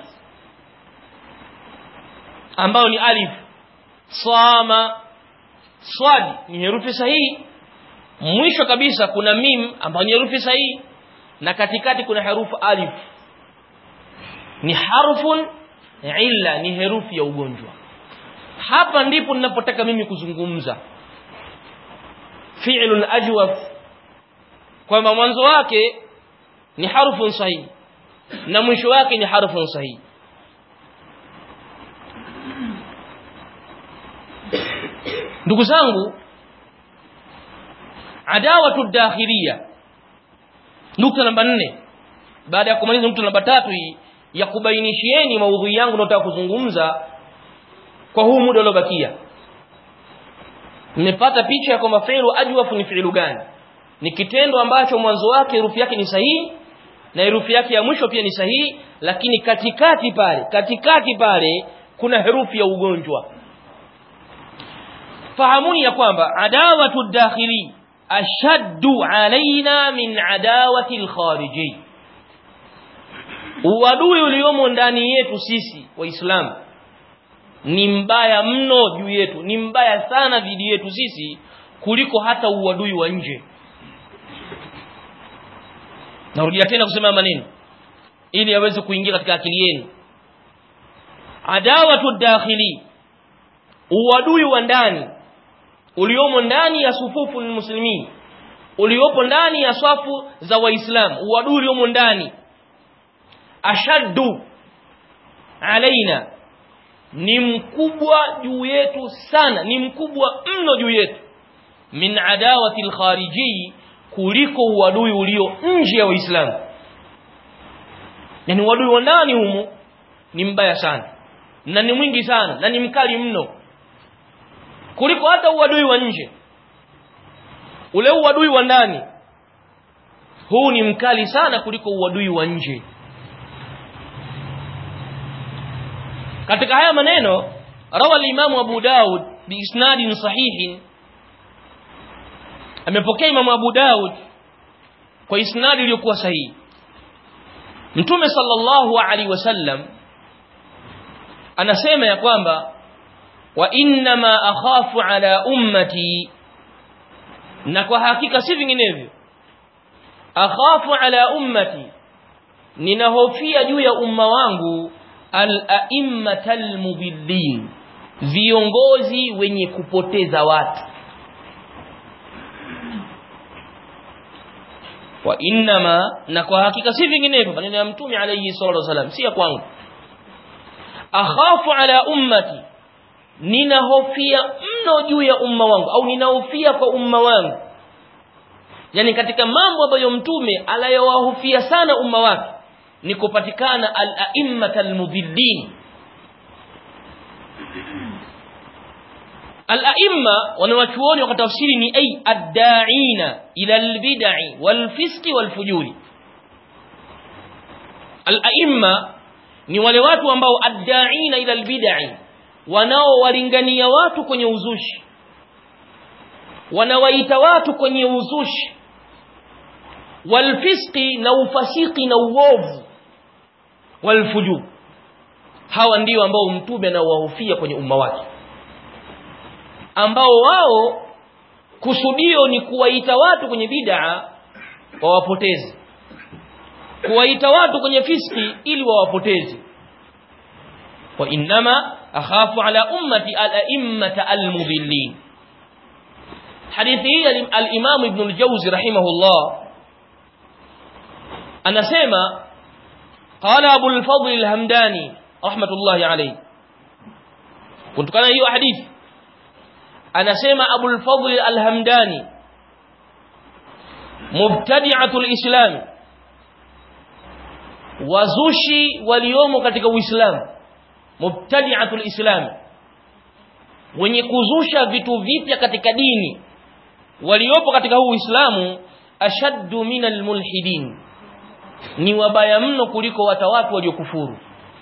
ambayo ni alif sama swad ni herufi sahihi mwisho kabisa kuna mim ambayo ni herufi sahihi na katikati kuna herufi alif ni harfun illa ni herufi ya ugonjwa hapa ndipo ninapotaka mimi kuzungumza fi'lun ajwaf kwamba mwanzo wake ni harfun sahihi na mwisho wake ni harfun sahihi ndugu zangu adawatu dakhiliya nukta namba nne baada ya kumaliza nukta namba tatu hii ya kubainishieni maudhui yangu nataka kuzungumza kwa huu muda uliobakia mmepata picha ya kwamba fi'lu ajwafu ni fi'lu gani ni kitendo ambacho mwanzo wake herufi yake ni sahihi na herufi yake ya mwisho pia ni sahihi lakini katikati pale katikati pale kuna herufi ya ugonjwa fahamuni ya kwamba adawatu dakhili ashaddu alaina min adawati alkhariji uadui uliomo ndani yetu sisi waislamu ni mbaya mno juu yetu ni mbaya sana dhidi yetu sisi kuliko hata uadui wa nje narudia tena kusema maneno ili aweze kuingia katika akili yenu adawatu dakhili uadui wa ndani uliomo ndani ya sufufu muslimin uliopo ndani ya swafu za waislamu uadui uliomo ndani ashaddu alaina ni mkubwa juu yetu sana ni mkubwa mno juu yetu min adawati alkhariji kuliko uadui ulio nje ya waislamu yani uadui wa ndani humu ni mbaya sana na ni mwingi sana na ni mkali mno kuliko hata uadui wa nje ule uadui wa ndani huu ni mkali sana kuliko uadui wa nje katika haya maneno rawa al-Imam Abu Daud biisnadin sahihin amepokea Imam Abu Daud kwa isnadi iliyokuwa sahihi Mtume sallallahu alaihi wasallam anasema ya kwamba wa inna ma akhafu ala ummati na kwa hakika si vinginevyo akhafu ala ummati ninahofia juu ya umma wangu al-a'immatal mudillin viongozi wenye kupoteza watu wa innama na kwa hakika si vinginevyo maneno ya mtume alayhi salatu wasalam si ya kwangu akhafu ala ummati ninahofia mno juu ya umma wangu au ninahofia kwa umma wangu yani katika mambo ambayo mtume alayowahofia sana umma wake ni kupatikana al-a'immat al-mudillin al-a'imma wanawachuoni wakatafsiri ni ay ad-da'ina ila al-bid'i wal-fisqi wal-fujuri al-a'imma ni wale watu ambao ad-da'ina ila al-bid'i wanaowalingania watu kwenye uzushi wanawaita watu kwenye uzushi walfisqi na ufasiki na uovu walfujur hawa ndio ambao mtume anawahofia kwenye umma wake ambao wao kusudio ni kuwaita watu kwenye bid'a wawapoteze kuwaita watu kwenye fiski ili wawapoteze wa innama akhafu ala ummati al-a'immata al-mudillin hadithi hii al-imam ibn al-jawzi rahimahullah anasema qala abu al-fadl al-hamdani rahmatullahi alayhi kutokana hiyo hadithi anasema abu al-fadl al-hamdani mubtadi'atu al-islam wazushi waliomo katika uislamu mubtadi'atu al-islam wenye kuzusha vitu vipya katika dini waliopo katika huu uislamu ashaddu min al-mulhidin ni wabaya mno kuliko wata watu waliokufuru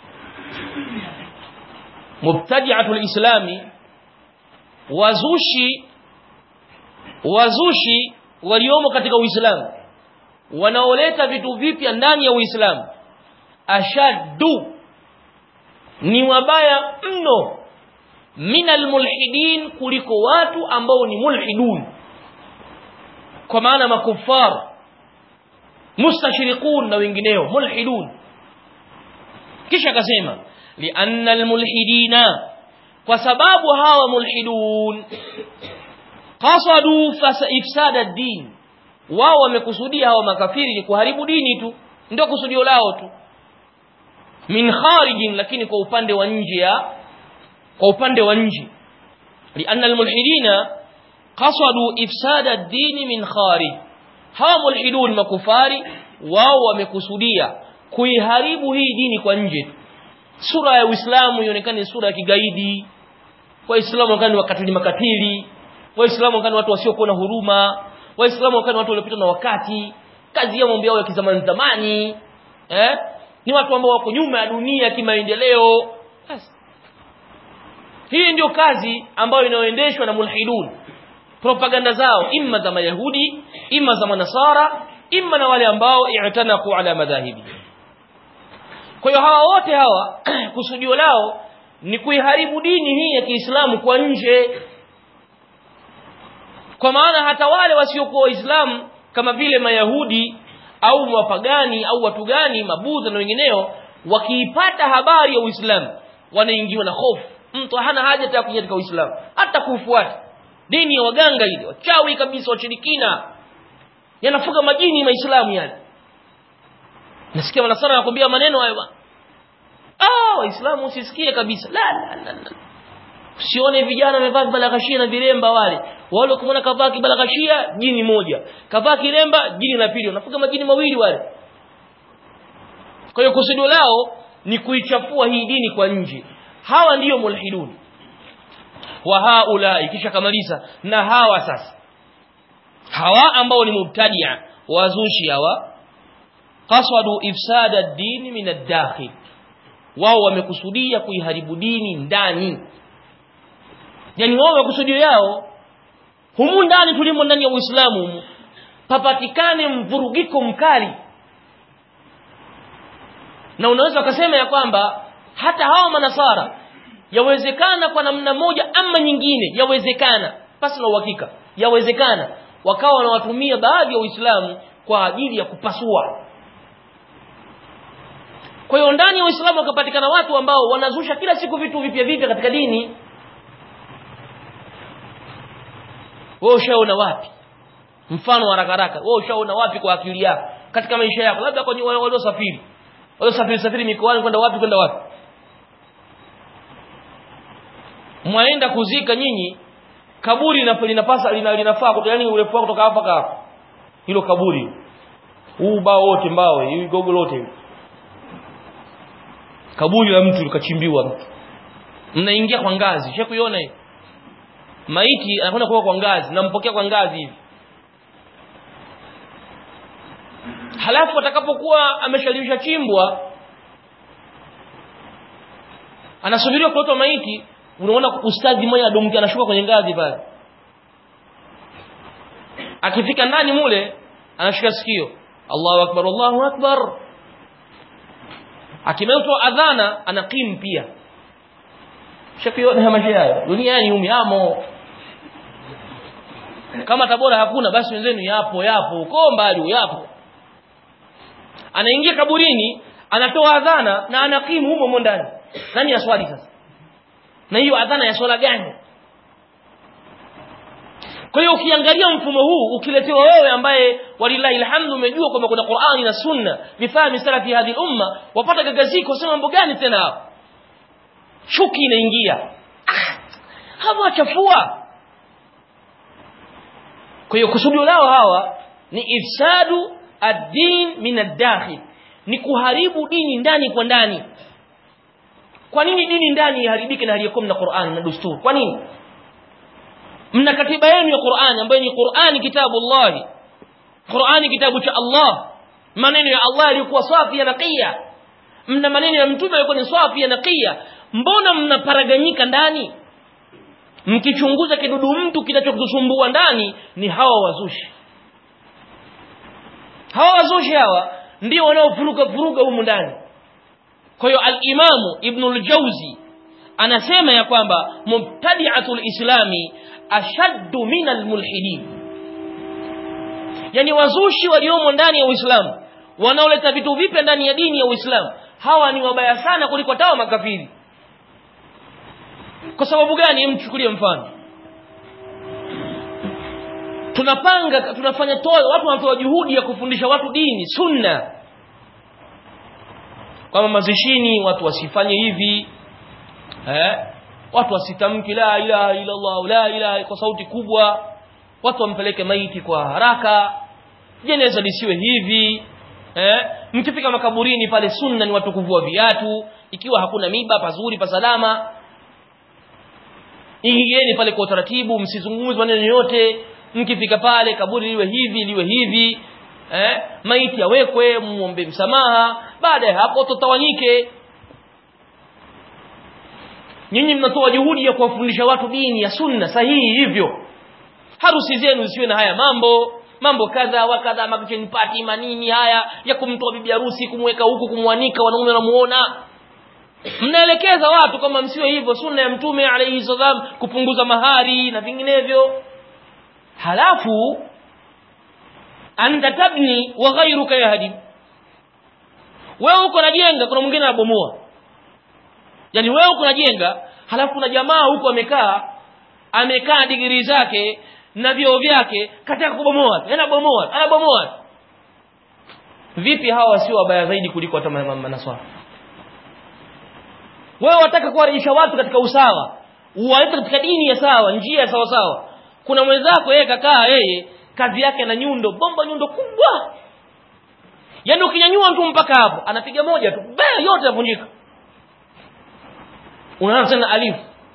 mubtadi'atul islami wazushi wazushi waliomo katika uislamu wanaoleta vitu vipya ndani ya uislamu ashaddu ni wabaya mno minal mulhidin kuliko watu ambao ni mulhidun kwa maana makufar mustashriqun na wengineo mulhidun kisha akasema lianna almulhidina kwa sababu hawa mulhidun qasadu ifsada ad-din wao wamekusudia hawa makafiri ni kuharibu dini tu ndio kusudio lao tu min kharijin lakini kwa upande wa nje ya kwa upande wa nje lianna almulhidina qasadu ifsada ad-din min kharij hawa mulhidun makufari wao wamekusudia kuiharibu hii dini kwa nje sura ya Uislamu ionekane sura ya kigaidi waislamu wakani wakatili makatili waislamu wakani watu wasiokuwa na huruma waislamu wakani watu waliopita na wakati kazi ya mambo yao ya kizamani zamani eh ni watu ambao wako nyuma ya dunia kimaendeleo hii ndio kazi ambayo inayoendeshwa na mulhidun propaganda zao imma za mayahudi imma za manasara imma na wale ambao i'tanaku ala madhahibi kwa hiyo hawa wote hawa kusudio lao ni kuiharibu dini hii ya Kiislamu kwa nje kwa maana hata wale wasiokuwa waislamu kama vile mayahudi au wapagani au watu gani mabudha na wengineo wakiipata habari ya Uislamu wanaingiwa na hofu mtu hana haja ya kuingia katika Uislamu hata kufuata dini ya waganga ile wachawi kabisa washirikina yanafuga majini maislamu yale nasikia manasara anakuambia maneno hayo bwana ah waislamu usisikie kabisa la la la, la. usione vijana wamevaa kibalaghashia na viremba wale wale kumwona kavaa kibalaghashia jini moja kavaa kiremba jini la pili unafuga majini mawili wale kwa hiyo kusudio lao ni kuichafua hii dini kwa nje hawa ndiyo mulhidun wa haulai kisha kamaliza na hawa sasa hawa ambao ni mubtadia wazushi hawa qasadu ifsada ad-din min ad-dakhil wao wamekusudia kuiharibu dini ndani yani wao makusudio yao humu ndani tulimo ndani ya Uislamu papatikane mvurugiko mkali na unaweza ukasema ya kwamba hata hawa manasara yawezekana kwa namna moja ama nyingine yawezekana pasi na uhakika yawezekana wakawa wanawatumia baadhi ya Uislamu kwa ajili ya kupasua kwa hiyo ndani ya Uislamu wakapatikana watu ambao wanazusha kila siku vitu vipya vipya katika dini wewe ushaona wapi mfano haraka haraka wewe ushaona wapi kwa akili yako katika maisha yako labda kwa waliosafiri waliosafiri safiri mikoani kwenda wapi kwenda wapi mwaenda kuzika nyinyi kaburi linapasa linafaa yani urefu wako kutoka hapa hapa hilo kaburi huu bao wote mbao hii gogo lote kaburi la mtu likachimbiwa mtu mnaingia kwa ngazi she kuiona hiyo maiti anakwenda kuwa kwa ngazi nampokea kwa ngazi hivi halafu atakapokuwa ameshalimisha chimbwa anasubiriwa kuletwa maiti unaona ustadhi mmoja adumki anashuka kwenye ngazi pale akifika ndani mule anashika sikio Allahu akbar Allahu akbar akimeutwa adhana anakim pia shakiona maisha hayo duniani umiamo kama tabora hakuna basi wenzenu yapo yapo uko mbali yapo anaingia kaburini anatoa adhana na anakimu humo humo ndani nani aswali sasa na hiyo adhana ya swala gani kwa hiyo ukiangalia mfumo huu ukiletewa wewe ambaye walillahi alhamdu umejua kwamba kuna Qur'ani na Sunna bifahmi salafi hadhi umma wapata gagaziko sema mambo gani tena hapo chuki inaingia ah, hawa chafua kwa hiyo kusudio lao hawa ni ifsadu ad-din min ad-dakhil ni kuharibu dini ndani kwa ndani kwa nini dini ndani iharibike na haliyakuwa na Qur'an na dusturi kwa nini mna katiba yenu ya Qur'an ambayo ni Qur'ani kitabullah Qur'ani kitabu cha Allah maneno ya Allah yalikuwa safi ya naqiya mna maneno ya mtume yalikuwa ni safi ya naqiya mbona mnaparaganyika ndani mkichunguza kidudu mtu kinachokusumbua ndani ni hawa wazushi hawa wazushi hawa ndio wanaofuruga furuga humu ndani kwa hiyo al-Imamu Ibn al-Jawzi anasema ya kwamba mubtadi'atul islami ashaddu min al-mulhidin yani wazushi waliomo ndani ya Uislamu wanaoleta vitu vipya ndani ya dini ya Uislamu hawa ni wabaya sana kuliko tawa makafiri kwa sababu gani mchukulie mfano tunapanga tunafanya toa watu wanatoa juhudi ya kufundisha watu dini sunna kama mazishini watu wasifanye hivi eh watu wasitamki la ilaha illa Allah la ilaha kwa sauti kubwa watu wampeleke maiti kwa haraka jeneza lisiwe hivi eh mkifika makaburini pale sunna ni watu kuvua viatu ikiwa hakuna miba pazuri pa salama ingieni pale kwa utaratibu msizungumze maneno yote mkifika pale kaburi liwe hivi liwe hivi eh maiti awekwe muombe msamaha baada ya hapo tutawanyike nyinyi mnatoa juhudi ya kuwafundisha watu dini ya sunna sahihi hivyo harusi zenu zisiwe na haya mambo mambo kadha wa kadha makicheni pati manini haya ya kumtoa bibi harusi kumweka huku kumwanika wanaume wanamuona mnaelekeza watu kama msiwe hivyo sunna ya mtume alayhi salam kupunguza mahari na vinginevyo halafu anta tabni wa ghayruka yahdi wewe uko najenga kuna mwingine anabomoa yani wewe uko najenga halafu kuna jamaa huko amekaa amekaa digiri zake na vyoo vyake kataka kubomoa anabomoa anabomoa vipi hawa sio wabaya zaidi kuliko hata manaswara wewe wataka kuwarejesha watu katika usawa uwalete katika dini ya sawa njia ya sawa sawa kuna mwenzako yeye kakaa yeye kazi yake na nyundo bomba nyundo kubwa yaani ukinyanyua mtu mpaka hapo anapiga moja tu baa yote yavunjika unaona tena alifu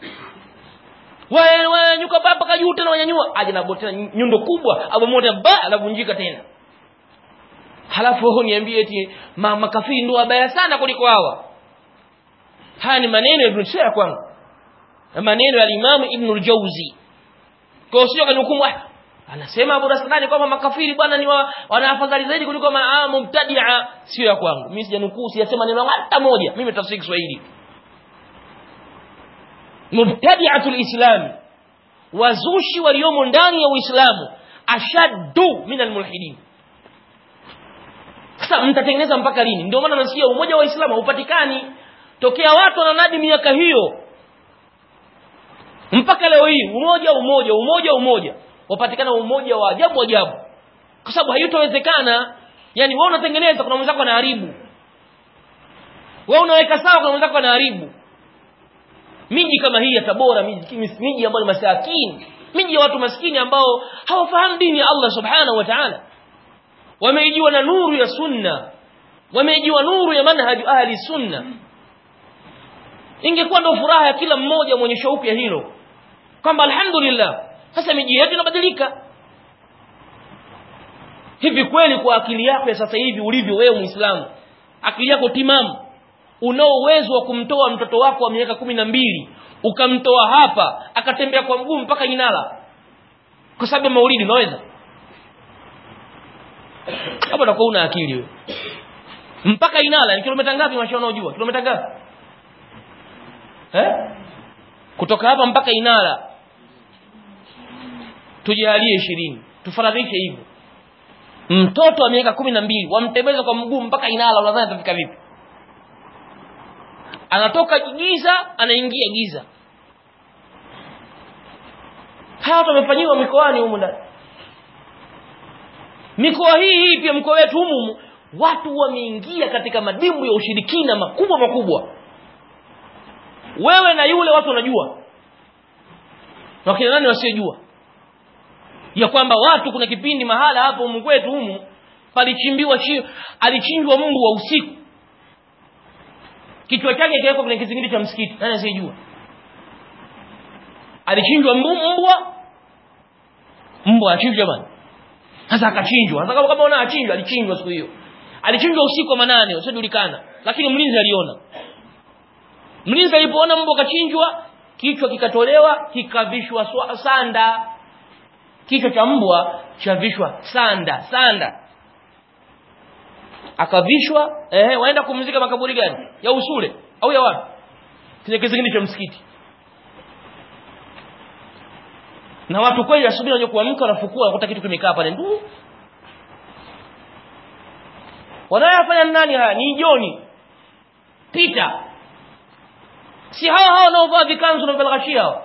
wewe wewe nyuka baba kajuu tena wanyanyua aje na tena nyundo kubwa abo moja ba anavunjika tena halafu wewe niambie eti ma, makafiri ndio wabaya sana kuliko hawa haya ni maneno ya Ibn Shia kwangu maneno ya Imam Ibn al-Jawzi kwa sio kanihukumu anasema Abu Rasulani kwamba makafiri bwana ni wa, wana afadhali zaidi kuliko maa mubtadia sio ya kwangu mimi sijanukuu sijasema neno hata moja mimi tafsiri Kiswahili mubtadi'atul islam wazushi waliomo ndani ya uislamu ashaddu min almulhidin sasa mtatengeneza mpaka lini ndio maana nasikia umoja wa Uislamu haupatikani tokea watu wananadi miaka hiyo mpaka leo hii umoja umoja umoja umoja wapatikana umoja wa ajabu ajabu kwa sababu haitowezekana yani wewe unatengeneza kuna mwenzako anaharibu wewe unaweka sawa kuna mwenzako anaharibu miji kama hii ya Tabora miji miji ambayo ni masakini miji ya watu maskini ambao hawafahamu dini ya Allah subhanahu wa ta'ala wameijiwa na nuru ya sunna wameijiwa nuru ya manhaj ahli sunna ingekuwa ndio furaha ya kila mmoja mwenye shauku ya hilo kwamba alhamdulillah sasa miji yetu inabadilika hivi kweli kwa akili yako ya sasa hivi ulivyo wewe muislamu akili yako timamu unao uwezo wa kumtoa mtoto wako wa miaka kumi na mbili ukamtoa hapa akatembea kwa mguu mpaka Inala kwa sababu ya maulidi unaweza hapo utakuwa una akili wewe mpaka Inala ni kilomita ngapi masha unaojua kilomita ngapi eh kutoka hapa mpaka Inala tujalie ishirini tufaradhishe hivyo mtoto wa miaka kumi na mbili wamtembeza kwa mguu mpaka Inala unadhani atafika vipi anatoka giza anaingia giza haya watu wamefanyiwa mikoani humu ndani mikoa hii hii pia mkoa wetu humu watu wameingia katika madimbu ya ushirikina makubwa makubwa wewe na yule watu wanajua na kina nani wasiojua ya kwamba watu kuna kipindi mahala hapo humu kwetu humu palichimbiwa alichinjwa mbu wa usiku kichwa chake kiwekwa kwenye kizingiti cha msikiti nani asiyejua alichinjwa mbwa mbwa achinjwa bwana sasa akachinjwa sasa kama una achinjwa alichinjwa siku hiyo alichinjwa usiku wa manane usiojulikana lakini mlinzi aliona mlinzi alipoona mbwa kachinjwa kichwa kikatolewa kikavishwa sanda kichwa cha mbwa chavishwa sanda sanda akavishwa eh waenda kumzika makaburi gani ya usule au ya wapi kile kizingiti cha msikiti na watu kweli asubuhi wanaje kuamka wanafukua wanakuta kitu kimekaa pale ndu wanayofanya nani haya ni joni pita si hawa hawa wanaovaa vikanzu na balghashia hawa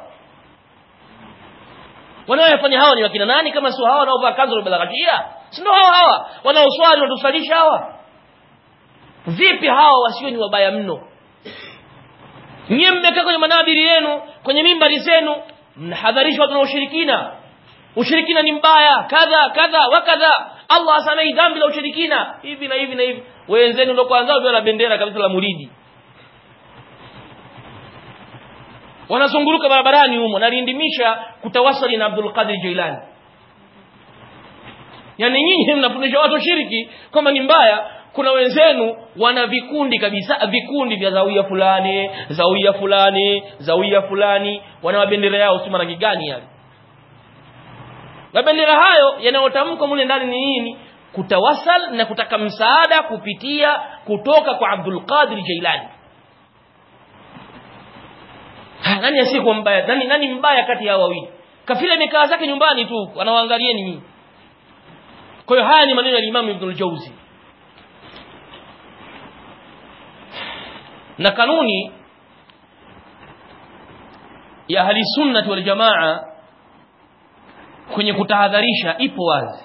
wanayofanya hawa ni wakina nani kama sio hawa wanaovaa kanzu na balghashia si ndio hawa hawa wanaoswali wanatusalisha hawa vipi hawa wasio ni wabaya mno nyie mmekaa kwenye manabiri yenu kwenye mimbari zenu mnahadharisha watu na ushirikina ushirikina ni mbaya kadha kadha wa kadha Allah asamei dhambi la ushirikina hivi na hivi na hivi wenzenu ndio kwanza wao na bendera kabisa la muridi wanazunguruka barabarani humo nalindimisha kutawasali na Abdul Qadir Jailani yani nyinyi mnafundisha watu shiriki kwamba ni mbaya kuna wenzenu wana vikundi kabisa vikundi vya zawia fulani zawia fulani zawia fulani wana mabendera yao si rangi gani yale mabendera hayo yanayotamkwa mule ndani ni nini kutawasal na kutaka msaada kupitia kutoka kwa Abdul Qadir Jailani ha, nani asiyekuwa mbaya nani nani mbaya kati ya wawili kafila imekaa zake nyumbani tu anawaangalieni nyinyi kwa hiyo haya ni maneno ya Imam Ibn al-Jauzi na kanuni ya ahli sunnah wal jamaa kwenye kutahadharisha ipo wazi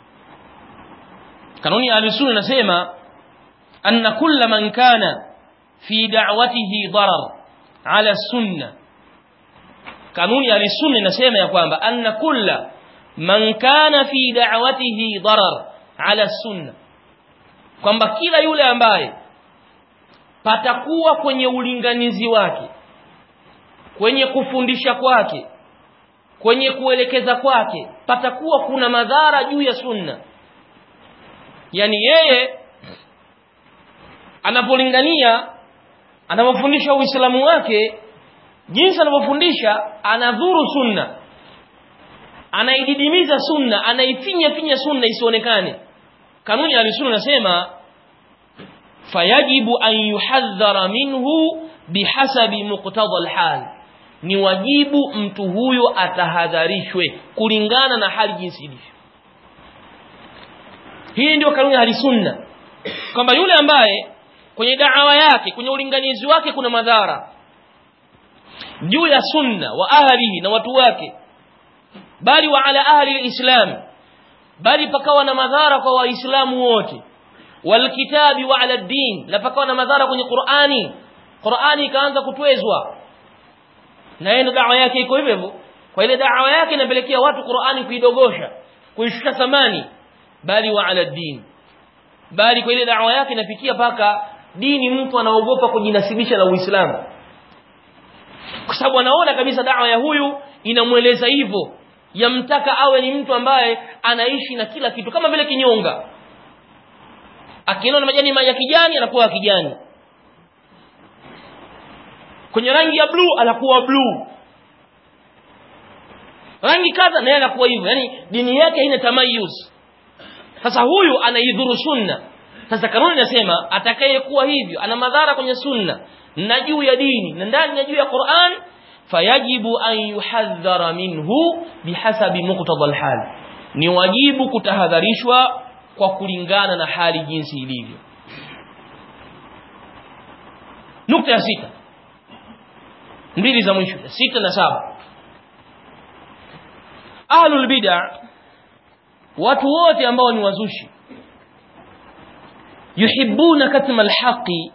kanuni ya ahli sunna inasema anna kulla man kana fi da'watihi darar ala sunna kanuni ya sunna inasema ya kwamba anna kulla man kana fi da'watihi darar ala sunna kwamba kila yule ambaye patakuwa kwenye ulinganizi wake kwenye kufundisha kwake kwenye kuelekeza kwake patakuwa kuna madhara juu ya sunna yani yeye anapolingania anapofundisha uislamu wake jinsi anavyofundisha anadhuru sunna anaididimiza sunna anaifinya finya sunna isionekane kanuni ya sunna nasema fayajibu an yuhadhara minhu bihasabi muqtada alhal ni wajibu mtu huyo atahadharishwe kulingana na hali jinsi ilivyo hii ndio kanuni ya sunna kwamba yule ambaye kwenye da'wa yake kwenye ulinganizi wake kuna madhara juu ya sunna wa ahlihi na watu wake bali wa ala ahli alislam bali pakawa na madhara kwa waislamu wote walkitabi wa ala din na pakawa na madhara kwenye Qur'ani Qur'ani ikaanza kutwezwa na yeye da'wa yake iko hivyo hivyo kwa ile da'wa yake inapelekea watu Qur'ani kuidogosha kuishusha thamani bali wa ala din bali kwa ile da'wa yake inafikia paka dini mtu anaogopa kujinasibisha na Uislamu kwa sababu anaona kabisa da'wa ya huyu inamweleza hivyo yamtaka awe ni mtu ambaye anaishi na kila kitu kama vile kinyonga akiona majani ya kijani anakuwa kijani kwenye rangi ya bluu anakuwa bluu rangi kadha naye anakuwa hivyo yani dini yake haina tamayuz sasa huyu anaidhuru sunna sasa kanuni inasema atakayekuwa hivyo ana madhara kwenye sunna na juu ya dini na ndani na juu ya Qur'an fayajibu an yuhadhara minhu bihasabi muqtada alhal ni wajibu kutahadharishwa kwa kulingana na hali jinsi ilivyo nukta ya sita mbili za mwisho sita na saba ahlul bid'a watu wote ambao ni wazushi yuhibbuna katma alhaqi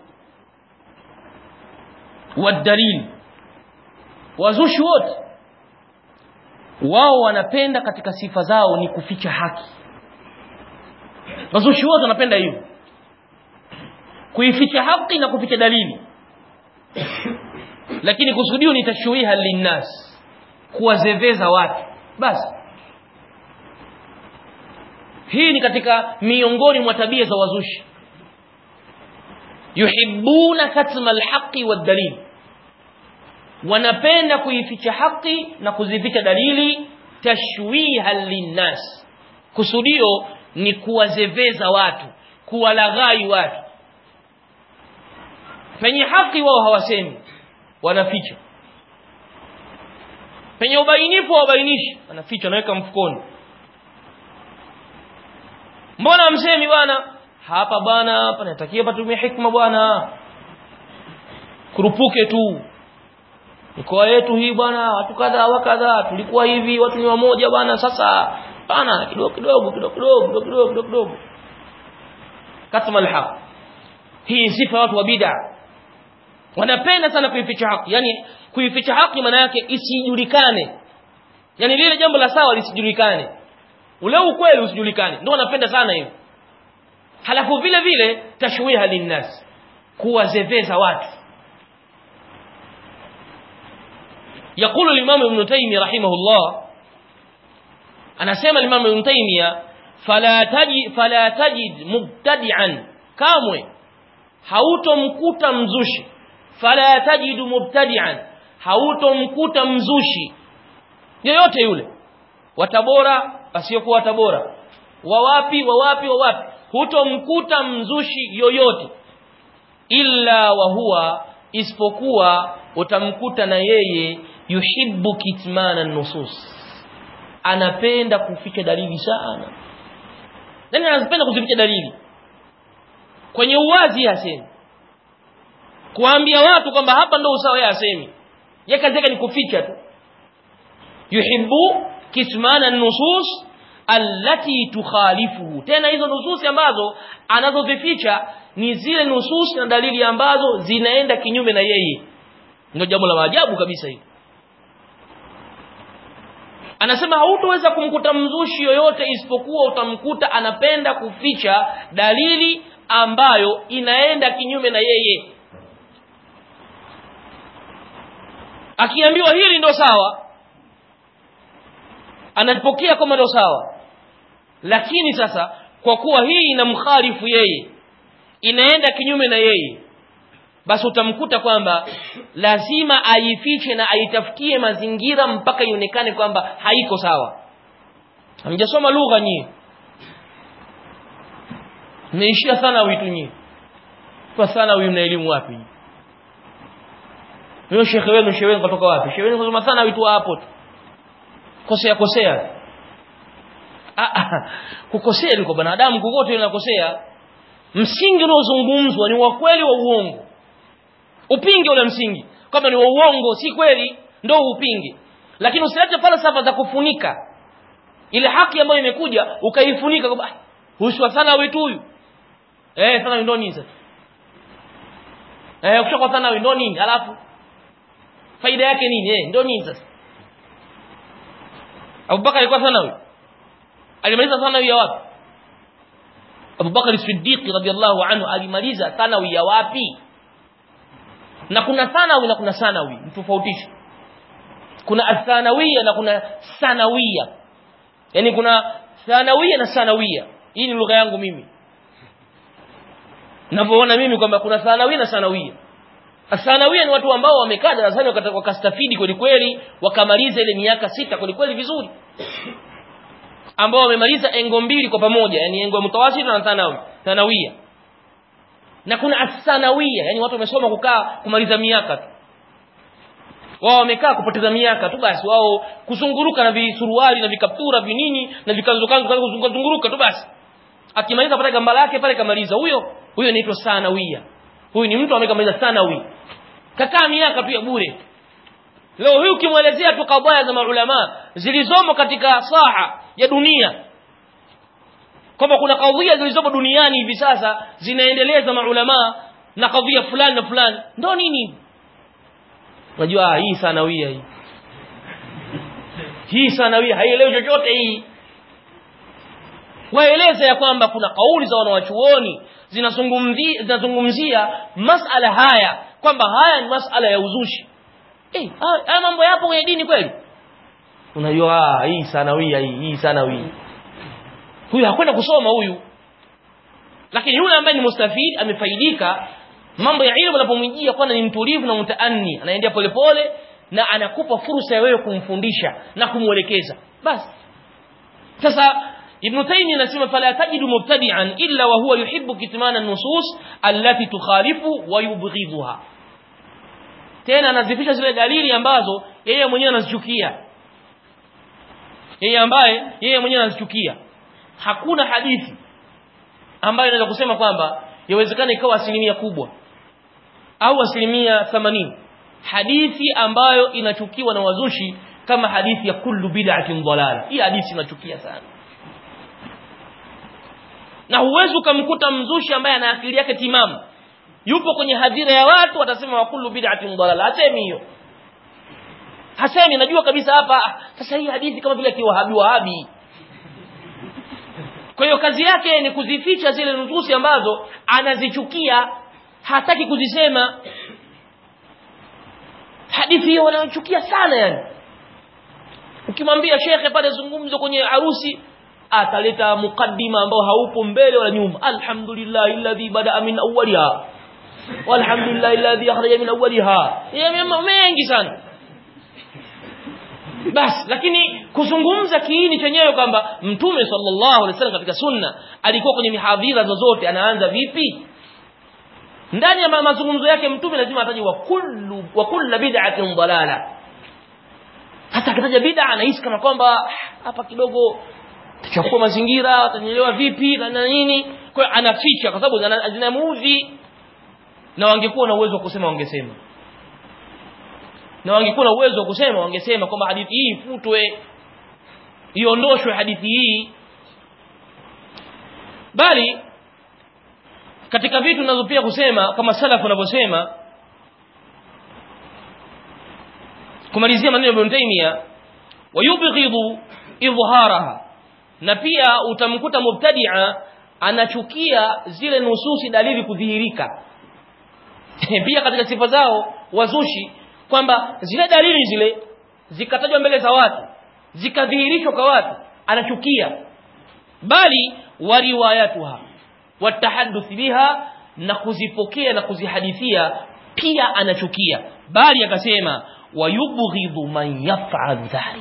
والدليل wazushi wote wao wanapenda katika sifa zao ni kuficha haki wazushi wote wanapenda hivyo kuificha haki na kuficha dalili lakini kusudio ni tashwiha linnas kuwazeveza watu basi hii ni katika miongoni mwa tabia za wazushi yuhibbuna katma alhaqi wadalil wanapenda kuificha haki na kuzificha dalili tashwiha linnas kusudio ni kuwazeveza watu kuwalaghai watu penye haki wao hawasemi wanaficha penye ubainifu wabainishi wanaficha wanaweka mfukoni mbona msemi bwana hapa bwana panatakiwa patumie hikma bwana kurupuke tu mikoa yetu hii bwana watu kadha wa kadha tulikuwa hivi watu ni wamoja bwana sasa bana kidogo kidogo kidogo kidogo kidogo kidogo kidogo kidogo katma alhaq hii sifa watu wa bid'a wanapenda sana kuificha haki yani kuificha haki maana yake isijulikane yani lile jambo la sawa lisijulikane ule ukweli usijulikane ndio wanapenda sana hiyo halafu vile vile tashwiha linnas kuwazeveza watu يقول الإمام ابن تيمية رحمه الله أنا سيما الإمام ابن تيمية فلا تجد, فلا تجد مبتدعا كاموي hautomkuta mzushi fala tajidu mubtadi'an hautomkuta mzushi yoyote yule watabora asiyokuwa watabora wawapi wawapi wawapi hutomkuta mzushi yoyote illa wa huwa isipokuwa utamkuta na yeye yuhibbu kitmana nusus anapenda kuficha dalili sana nani anapenda kuzificha dalili kwenye uwazi hasemi kuambia watu kwamba hapa ndo usawa yeye asemi yeye kazi yake ni kuficha tu yuhibbu kitmana nusus allati tukhalifuhu tena hizo nususi ambazo anazozificha ni zile nususi na dalili ambazo zinaenda kinyume na yeye ndio jambo la maajabu kabisa hili anasema hautoweza kumkuta mzushi yoyote isipokuwa utamkuta anapenda kuficha dalili ambayo inaenda kinyume na yeye akiambiwa hili ndo sawa anapokea kama ndo sawa lakini sasa kwa kuwa hii inamkhalifu yeye inaenda kinyume na yeye basi utamkuta kwamba lazima aifiche na aitafutie mazingira mpaka ionekane kwamba haiko sawa hamjasoma lugha nyie mmeishia sana witu nyie kwa sana huyu mna elimu wapi huyo shekhe wenu shekhe wenu kutoka wapi shekhe wenu kusoma sana witu hapo tu kosea kosea ah, ah, kukosea ni kwa binadamu kokote unakosea msingi unaozungumzwa ni wa kweli wa uongo upinge ule msingi kwamba ni wa uongo si kweli ndo upinge lakini usilete falsafa za kufunika ile haki ambayo imekuja ukaifunika kwamba hushwa sana wetu huyu eh sana ndo nini sasa eh ukishakuwa sana ndo nini alafu faida yake nini eh ndo nini sasa Abubakar alikuwa sanawi alimaliza sanawi ya wapi Abubakar Siddiq radhiallahu anhu alimaliza sanawi ya wapi na kuna sanawi na kuna sanawi mtofautishe kuna athanawia na kuna sanawia yani kuna thanawia na sanawia hii ni lugha yangu mimi ninavyoona mimi kwamba kuna sanawia na sanawia Asanawia ni watu ambao wamekaa darasani wakastafidi kweli kweli wakamaliza ile miaka sita kweli kweli vizuri ambao wamemaliza engo mbili kwa pamoja yani engo mutawasita na thanawi thanawia na kuna asanawia yani watu wamesoma kukaa kumaliza miaka tu wao wamekaa kupoteza miaka tu basi wao kuzunguruka na visuruali na vikaptura vinini na vikanzo kanzo kuzunguka zunguruka tu basi akimaliza pale gamba lake pale kamaliza huyo huyo inaitwa sanawia huyu ni mtu amekamaliza sanawi kakaa miaka tu ya bure leo huyu ukimwelezea tu kabaya za maulama zilizomo katika saha ya dunia kwamba kuna kadhia zilizomo duniani hivi sasa zinaendeleza maulama na kadhia fulani na fulani ndo nini unajua hii sanawia hii hii sanawia haielewi chochote hii waeleza ya kwamba kuna kauli za wanawachuoni zinazungumzia zinazungumzia masala haya kwamba haya ni masala ya uzushi eh haya mambo yapo kwenye dini kweli unajua hii sanawia hii hii sanawia huyu hakwenda kusoma huyu lakini yule ambaye ni mustafid amefaidika mambo ya ilmu yanapomjia kwana ni mtulivu na mtaanni anaendea polepole na anakupa fursa ya wewe kumfundisha na kumwelekeza basi sasa ابن تيمية anasema fala tajidu mubtadi'an illa wa huwa yuhibbu kitmana an-nusus allati tukhalifu wa yubghidhuha tena anazifisha zile dalili ambazo yeye mwenyewe anazichukia yeye ambaye yeye mwenyewe anazichukia hakuna hadithi ambayo inaweza kusema kwamba yawezekana ikawa asilimia kubwa au asilimia 80 hadithi ambayo inachukiwa na wazushi kama hadithi ya kullu bid'atin dalala hii hadithi inachukia sana na huwezi ukamkuta mzushi ambaye ana akili yake timamu yupo kwenye hadhira ya watu watasema wa kullu bid'atin dalala hasemi hiyo hasemi najua kabisa hapa sasa hii hadithi kama vile kiwahabi wahabi kwa hiyo kazi yake ni kuzificha zile nususi ambazo anazichukia hataki kuzisema hadithi hiyo wanachukia sana yani ukimwambia shekhe pale zungumzo kwenye harusi ataleta mukaddima ambao haupo mbele wala nyuma alhamdulillah alladhi bada min awwaliha walhamdulillah alladhi akhraja min awwaliha mambo mengi sana basi lakini kuzungumza kiini chenyewe kwamba mtume sallallahu alaihi wasallam katika sunna alikuwa kwenye mihadhira zozote anaanza vipi ndani ya mazungumzo yake mtume lazima ataje wa kullu wa kullu bid'atin dalala hata akitaja bid'a anahisi kama kwamba hapa kidogo tachafua mazingira atanyelewa vipi na nini kwa hiyo anaficha kwa sababu zinamuudhi na wangekuwa na uwezo wa kusema wangesema na wangekuwa na uwezo wa kusema wangesema kwamba hadithi hii ifutwe iondoshwe hadithi hii bali katika vitu ninazopia kusema kama salaf wanavyosema kumalizia maneno ya Ibn Taymiyyah wayubghidhu idhharaha na pia utamkuta mubtadi'a anachukia zile nususi dalili kudhihirika pia katika sifa zao wazushi kwamba zile dalili zile zikatajwa mbele za watu zikadhihirishwa kwa watu anachukia bali wariwayatuha watahadduth biha na kuzipokea na kuzihadithia pia anachukia bali akasema wayubghidhu man yaf'al dhalik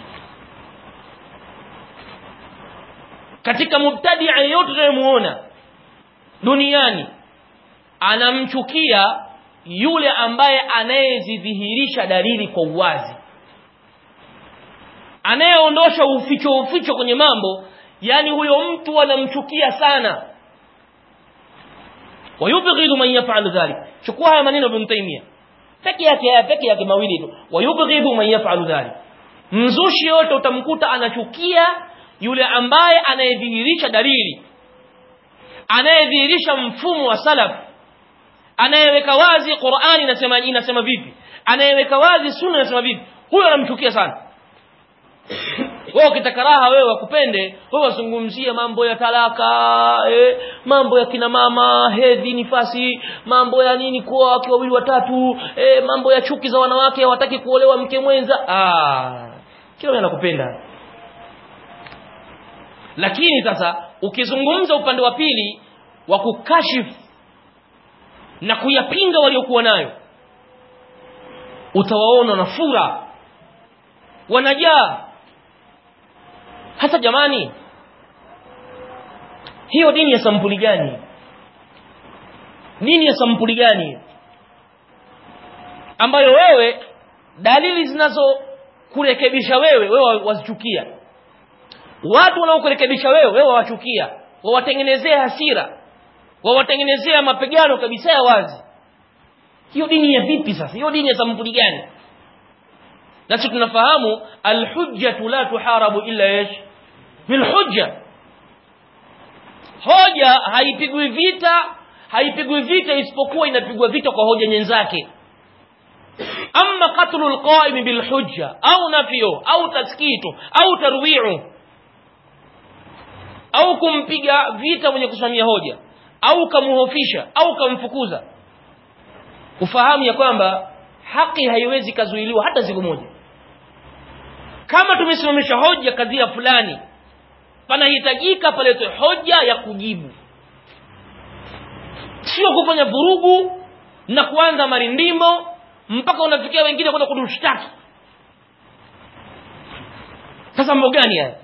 katika mubtadia yeyote tunayemuona duniani anamchukia yule ambaye anayezidhihirisha dalili kwa uwazi anayeondosha uficho uficho kwenye mambo yani huyo mtu anamchukia sana wayubghidu man yaf'alu dhalik chukua haya maneno ibn Taymiyyah peke yake haya peke yake mawili tu wayubghidu man yaf'alu dhalik mzushi yote utamkuta anachukia yule ambaye anayedhihirisha dalili anayedhihirisha mfumo wa salaf anayeweka wazi Qur'ani inasema inasema vipi anayeweka wazi sunna inasema vipi huyo anamchukia sana wewe ukitaka raha wewe wakupende wewe wazungumzie mambo ya talaka eh, mambo ya kina mama hedhi nifasi mambo ya nini kuoa wake wawili watatu eh, mambo ya chuki za wanawake hawataki kuolewa mke mwenza ah kila anakupenda lakini sasa ukizungumza upande wa pili wa kukashifu na kuyapinga waliokuwa nayo utawaona na fura wanajaa hasa jamani hiyo dini ya sampuli gani dini ya sampuli gani ambayo wewe dalili zinazo kurekebisha wewe wewe wazichukia watu wanaokurekebisha wewe wewe wawachukia wawatengenezea hasira wawatengenezea mapigano kabisa ya wazi hiyo dini ya vipi sasa hiyo dini ya sampuli gani nasi tunafahamu alhujjatu la tuharabu illa ish bilhujja hoja haipigwi vita haipigwi vita isipokuwa inapigwa vita kwa hoja nyenzake amma qatlu alqa'im bilhujja au nafyo au taskitu au tarwi'u au kumpiga vita mwenye kusimamia hoja au kamuhofisha au kamfukuza ufahamu ya kwamba haki haiwezi kazuiliwa hata siku moja kama tumesimamisha hoja kadhia fulani panahitajika paletwe hoja ya kujibu sio kufanya vurugu na kuanza marindimo mpaka unafikia wengine kwenda kudushtaki sasa mambo gani haya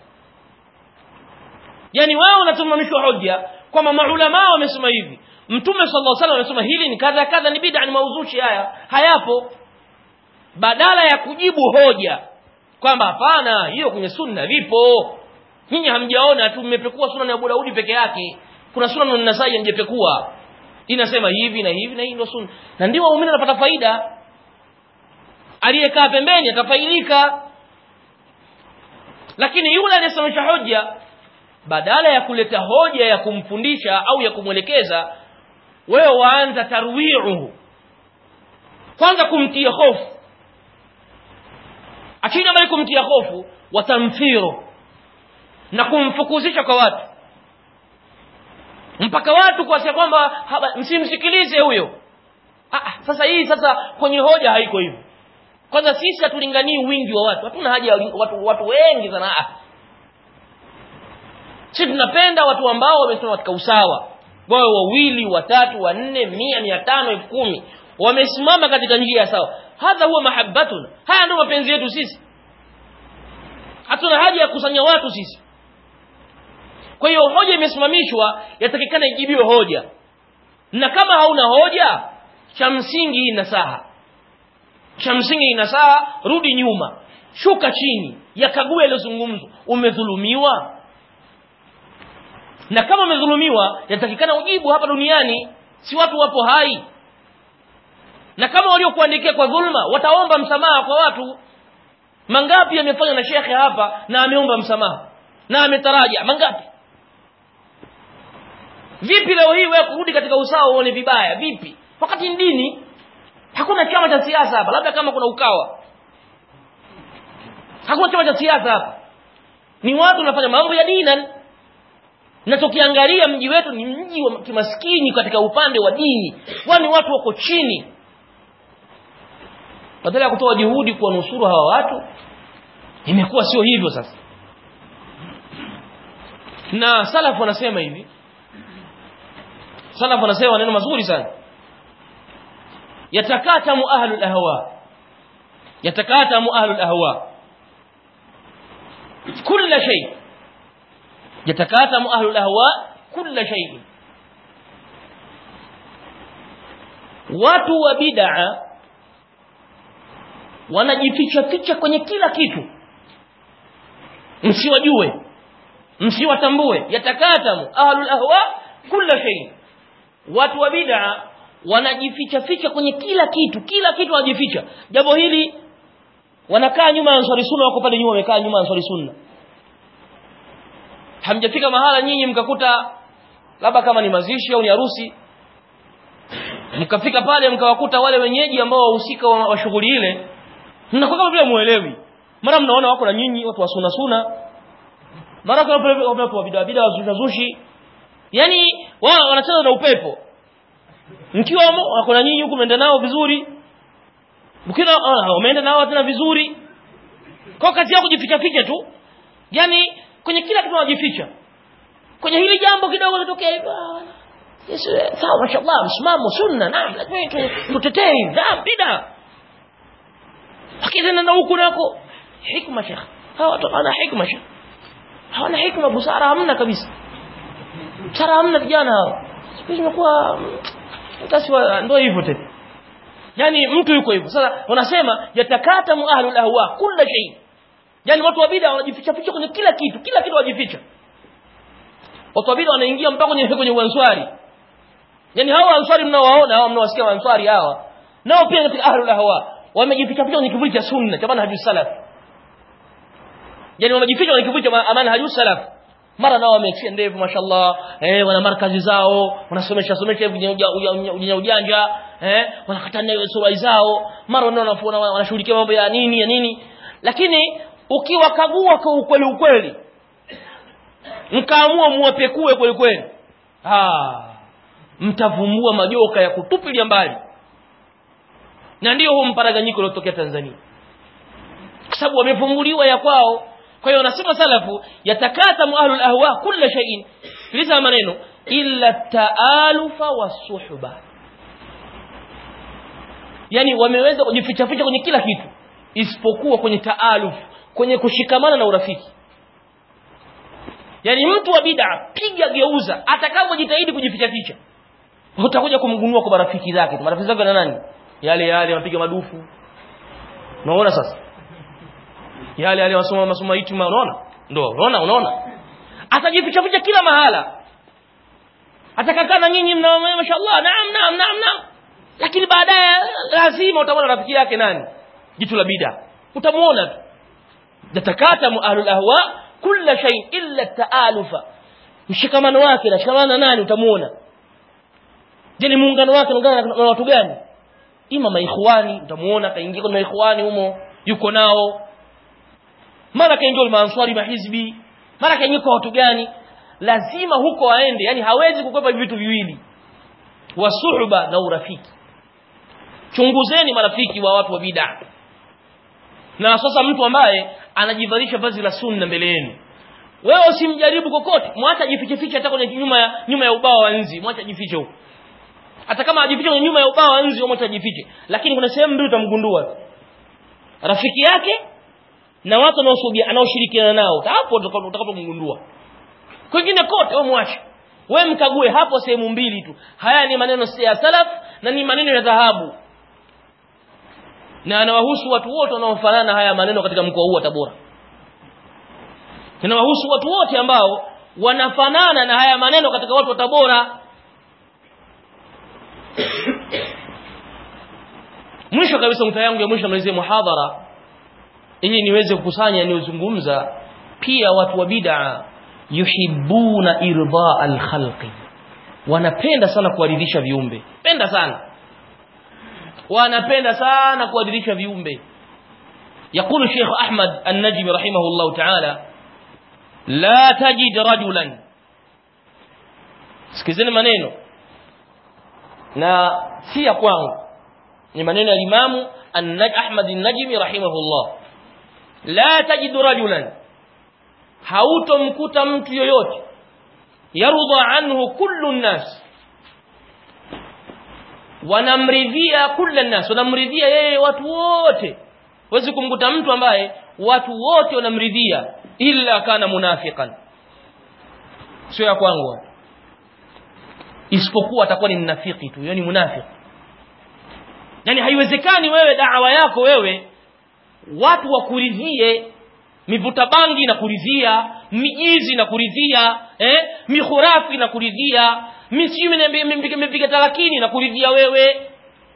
yani wao unasimamishwa hoja kwamba maulama wamesema hivi mtume sallallahu alaihi wasallam amesema hili ni kadha kadha ni bid'a ni mauzushi haya hayapo badala ya kujibu hoja kwamba hapana hiyo kwenye sunna vipo nyinyi hamjaona tu mmepekua sunna ya Abu Daudi peke yake kuna sunna ya Nasai hamjapekua inasema hivi na hivi na hii ndio sunna na ndio waumini wanapata faida aliyekaa pembeni atafaidika lakini yule aliyesimamisha hoja badala ya kuleta hoja ya kumfundisha au ya kumwelekeza wewe waanza tarwiuhu kwanza kumtia hofu achina bali kumtia hofu watamthiro na kumfukuzisha kwa watu mpaka watu kuasia kwamba msimsikilize huyo ah, sasa hii sasa kwenye hoja haiko hivyo kwanza sisi hatulinganii wingi wa watu hatuna haja ya watu, watu wengi sana ah. sisi tunapenda watu ambao wamesimama katika usawa wawe wawili watatu wanne mia mia tano elfu kumi wamesimama katika njia ya sawa hadha huwa mahabbatun haya ndio mapenzi yetu sisi hatuna haja ya kusanya watu sisi kwa hiyo hoja imesimamishwa yatakikana ijibiwe hoja na kama hauna hoja cha msingi inasaha cha msingi inasaha rudi nyuma shuka chini yakague yaliyozungumzwa umedhulumiwa na kama umedhulumiwa yatakikana ujibu hapa duniani si watu wapo hai na kama waliokuandikia kwa dhulma wataomba msamaha kwa watu mangapi yamefanywa na shekhe hapa na ameomba msamaha na ametaraja mangapi vipi leo hii wewe kurudi katika usawa uone vibaya vipi wakati ni dini hakuna chama cha siasa hapa labda kama kuna ukawa hakuna chama cha siasa hapa ni watu wanafanya mambo ya dini na tukiangalia mji wetu ni mji wa kimaskini katika upande wa dini kwani watu wako chini badala ya kutoa juhudi kuwanusuru hawa watu imekuwa sio hivyo sasa na salaf wanasema hivi salaf wanasema maneno mazuri sana yatakatamu ahlul ahwa yatakatamu ahlul ahwa كل شيء يتكاتم أهل الأهواء كل شيء watu wa bid'a wanajificha ficha kwenye kila kitu msiwajue msiwatambue yatakatamu ahlul ahwa kila shay watu wa bid'a wanajificha ficha kwenye kila kitu kila kitu wanajificha jambo hili wanakaa nyuma ya ansari sunna wako pale nyuma wamekaa nyuma ya ansari sunna hamjafika mahala nyinyi mkakuta labda kama ni mazishi au ni harusi mkafika pale mkawakuta wale wenyeji ambao wahusika wa, wa shughuli ile mnakuwa kama vile muelewi mara mnaona wako na nyinyi watu wa sunna sunna mara kwa watu wa bid'a bid'a wazushi yani wao wanacheza na upepo mkiwa wako na nyinyi huku mnaenda nao vizuri mkina wameenda nao tena vizuri kwa kazi yao kujificha ficha tu yani kwenye kila kitu wanajificha kwenye hili jambo kidogo litokea hivyo yes sawa mashallah msimamo sunna naam lakini tutetee naam bida lakini na huku nako hikma shekh hawa watu ana hikma shekh hawana hikma busara hamna kabisa busara hamna vijana hao siku imekuwa kasi ndio hivyo tena yani mtu yuko hivyo sasa wanasema yatakatamu ahlul ahwa kila shay yani watu wa bid'a wanajificha ficha kwenye kila kitu kila kitu wajificha watu wa bid'a wanaingia mpaka kwenye kwenye uanswari yani hawa answari mnaowaona hawa mnaowasikia answari hawa nao pia katika ahlul ahwa wamejificha ficha kwenye kivuli cha sunna cha maana hajus salaf yani wamejificha kwenye kivuli cha amana hajus salaf mara nao wameachia ndevu mashallah eh wana markazi zao wanasomesha somesha ujanja ujanja eh wanakatana hiyo sura zao mara nao wanashughulikia mambo ya nini ya nini lakini ukiwakagua kwa ukweli ukweli mkaamua muwapekue kweli kweli ah mtavumbua majoka ya kutupilia mbali na ndio huu mparaganyiko uliotokea Tanzania kwa sababu wamevumbuliwa ya kwao kwa hiyo wanasema salafu yatakatamu ahlul ahwa kila shay'in sikiliza maneno illa taalufa wasuhba yani wameweza kujificha ficha kwenye kila kitu isipokuwa kwenye taaluf kwenye kushikamana na urafiki yani mtu wa bid'a piga geuza atakapojitahidi kujificha ficha utakuja kumgunua kwa marafiki zake marafiki zake na nani yale yale wapiga madufu unaona sasa yale yale wasoma masomo hitima unaona ndio unaona unaona atajificha ficha kila mahala atakakaa na nyinyi mna mashaallah naam naam naam naam lakini baadaye lazima utamwona rafiki yake nani jitu la bid'a utamuona tu yatakatamu ahlul ahwa kila shay illa taalufa mshikamano wake na shikamana na nani utamuona je ni muungano wake unaungana na watu gani ima maikhwani utamuona kaingia kwenye maikhwani humo yuko nao mara kaingia kwa maanswari mahizbi mara kaingia kwa watu gani lazima huko aende yani hawezi kukwepa vitu viwili wasuhba na urafiki chunguzeni marafiki wa watu wa bid'a na sasa mtu ambaye anajivalisha vazi la sunna mbele yenu wewe usimjaribu kokote mwacha ajifiche fiche hata kwenye nyuma ya nyuma ya ubao wa nzi mwacha ajifiche huko hata kama ajifiche kwenye nyuma ya ubao wa nzi mwacha ajifiche lakini kuna sehemu mbili utamgundua rafiki yake na watu wanaosubia anaoshirikiana nao hapo utakapomgundua kwingine kote wewe mwache wewe mkague hapo sehemu mbili tu haya ni maneno ya salaf na ni maneno ya dhahabu na anawahusu watu wote wanaofanana haya maneno katika mkoa huu wa Tabora inawahusu watu wote ambao wanafanana na haya maneno katika watu wa Tabora mwisho kabisa mta yangu ya mwisho malizie muhadhara ili niweze kukusanya niozungumza pia watu wa bid'a yuhibbuna irda al-khalqi wanapenda sana kuwaridhisha viumbe penda sana wanapenda sana kuwaridhisha viumbe يقول الشيخ أحمد النجم رحمه الله تعالى لا تجد رجلا sikizeni maneno na si ya kwangu ni maneno ya Imamu Ahmad an-Najmi rahimahullah la tajidu rajulan hautomkuta mtu yoyote yarudha anhu kullu nnas wanamridhia kullu nnas wanamridhia yeye watu wote huwezi kumkuta mtu ambaye watu wote wanamridhia illa kana munafiqan sio ya kwangu isipokuwa atakuwa ni mnafiki tu yani munafiki yani haiwezekani wewe da'wa yako wewe watu wakuridhie mivuta bangi na kuridhia mijizi na kuridhia eh mihurafi na kuridhia misimu mipiga talakini na kuridhia wewe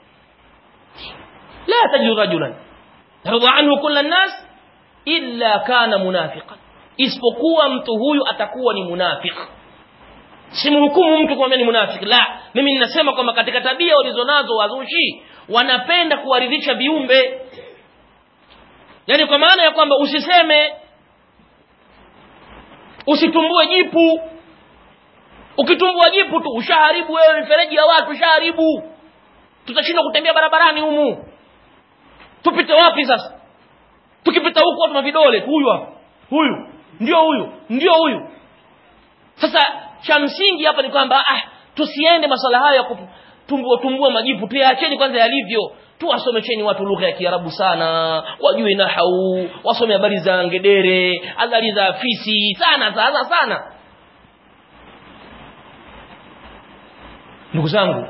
la tajidu rajulan yarda anhu kulla nas illa kana munafiqan isipokuwa mtu huyu atakuwa ni munafiki simhukumu mtu kwamba ni munafiki la mimi ninasema kwamba katika tabia walizonazo wazushi wanapenda kuwaridhisha viumbe yani kwa maana ya kwamba usiseme usitumbue jipu ukitumbua jipu tu ushaharibu wewe mifereji ya watu ushaharibu tutashindwa kutembea barabarani humu tupite wapi sasa tukipita huku watu na vidole huyu hapa huyu ndio huyu ndio huyu sasa cha msingi hapa ni kwamba ah tusiende masala haya ya kutumbua tumbua majipu tuyaacheni kwanza yalivyo tuwasomesheni watu lugha ya Kiarabu sana wajue nahau wasome habari za ngedere habari za fisi sana sana sana ndugu zangu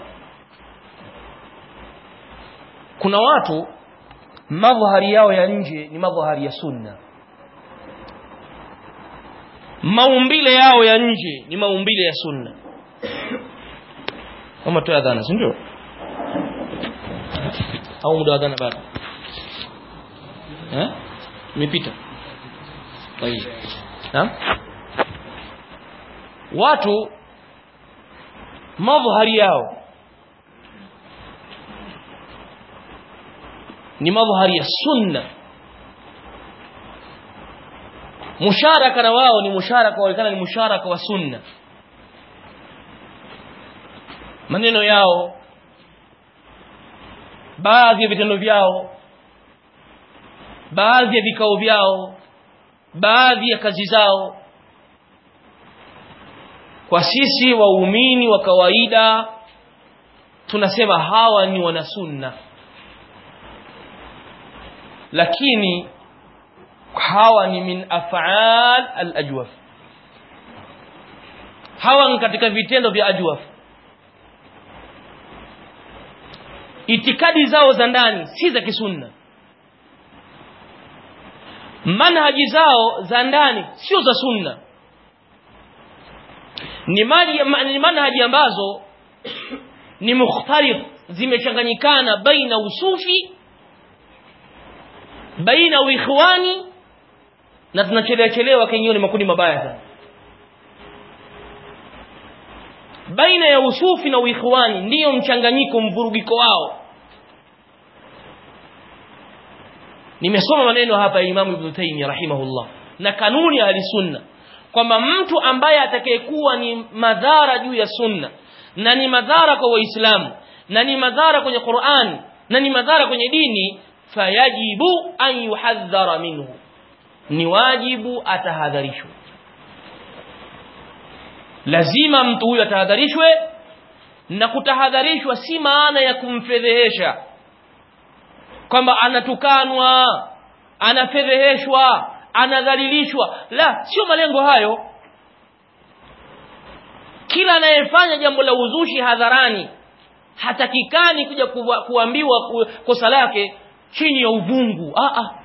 kuna watu madhahari yao ya nje ni madhahari ya sunna maumbile yao ya nje ni maumbile ya sunna kama tu adhana si ndio au muda wa adhana bado eh imepita طيب naam watu madhahari yao ni madhahari ya sunna musharaka na wao ni musharaka waonekana ni musharaka wa sunna maneno yao baadhi ya vitendo vyao baadhi ya vikao vyao baadhi ya kazi zao kwa sisi waumini wa kawaida tunasema hawa ni wanasunna lakini hawa ni min af'al al-ajwaf hawa ni katika vitendo vya ajwaf itikadi zao za ndani si za kisunna manhaji zao za ndani sio za sunna ni maji ni manhaji ambazo ni mukhtalif zimechanganyikana baina usufi baina uikhwani na tunachelewa chelewa kenyewe ni makundi mabaya sana baina ya usufi na uikhwani ndiyo mchanganyiko mvurugiko wao nimesoma maneno hapa ya Imam Ibn Taymiyyah rahimahullah na kanuni ya sunna kwamba mtu ambaye atakayekuwa ni madhara juu ya sunna na ni madhara kwa waislamu na ni madhara kwenye Qur'an na ni madhara kwenye dini fayajibu an yuhadhara minhu ni wajibu atahadharishwe lazima mtu huyu atahadharishwe na kutahadharishwa si maana ya kumfedhehesha kwamba anatukanwa anafedheheshwa anadhalilishwa la sio malengo hayo kila anayefanya jambo la uzushi hadharani hatakikani kuja kuwa, kuambiwa kosa lake chini ya uvungu a a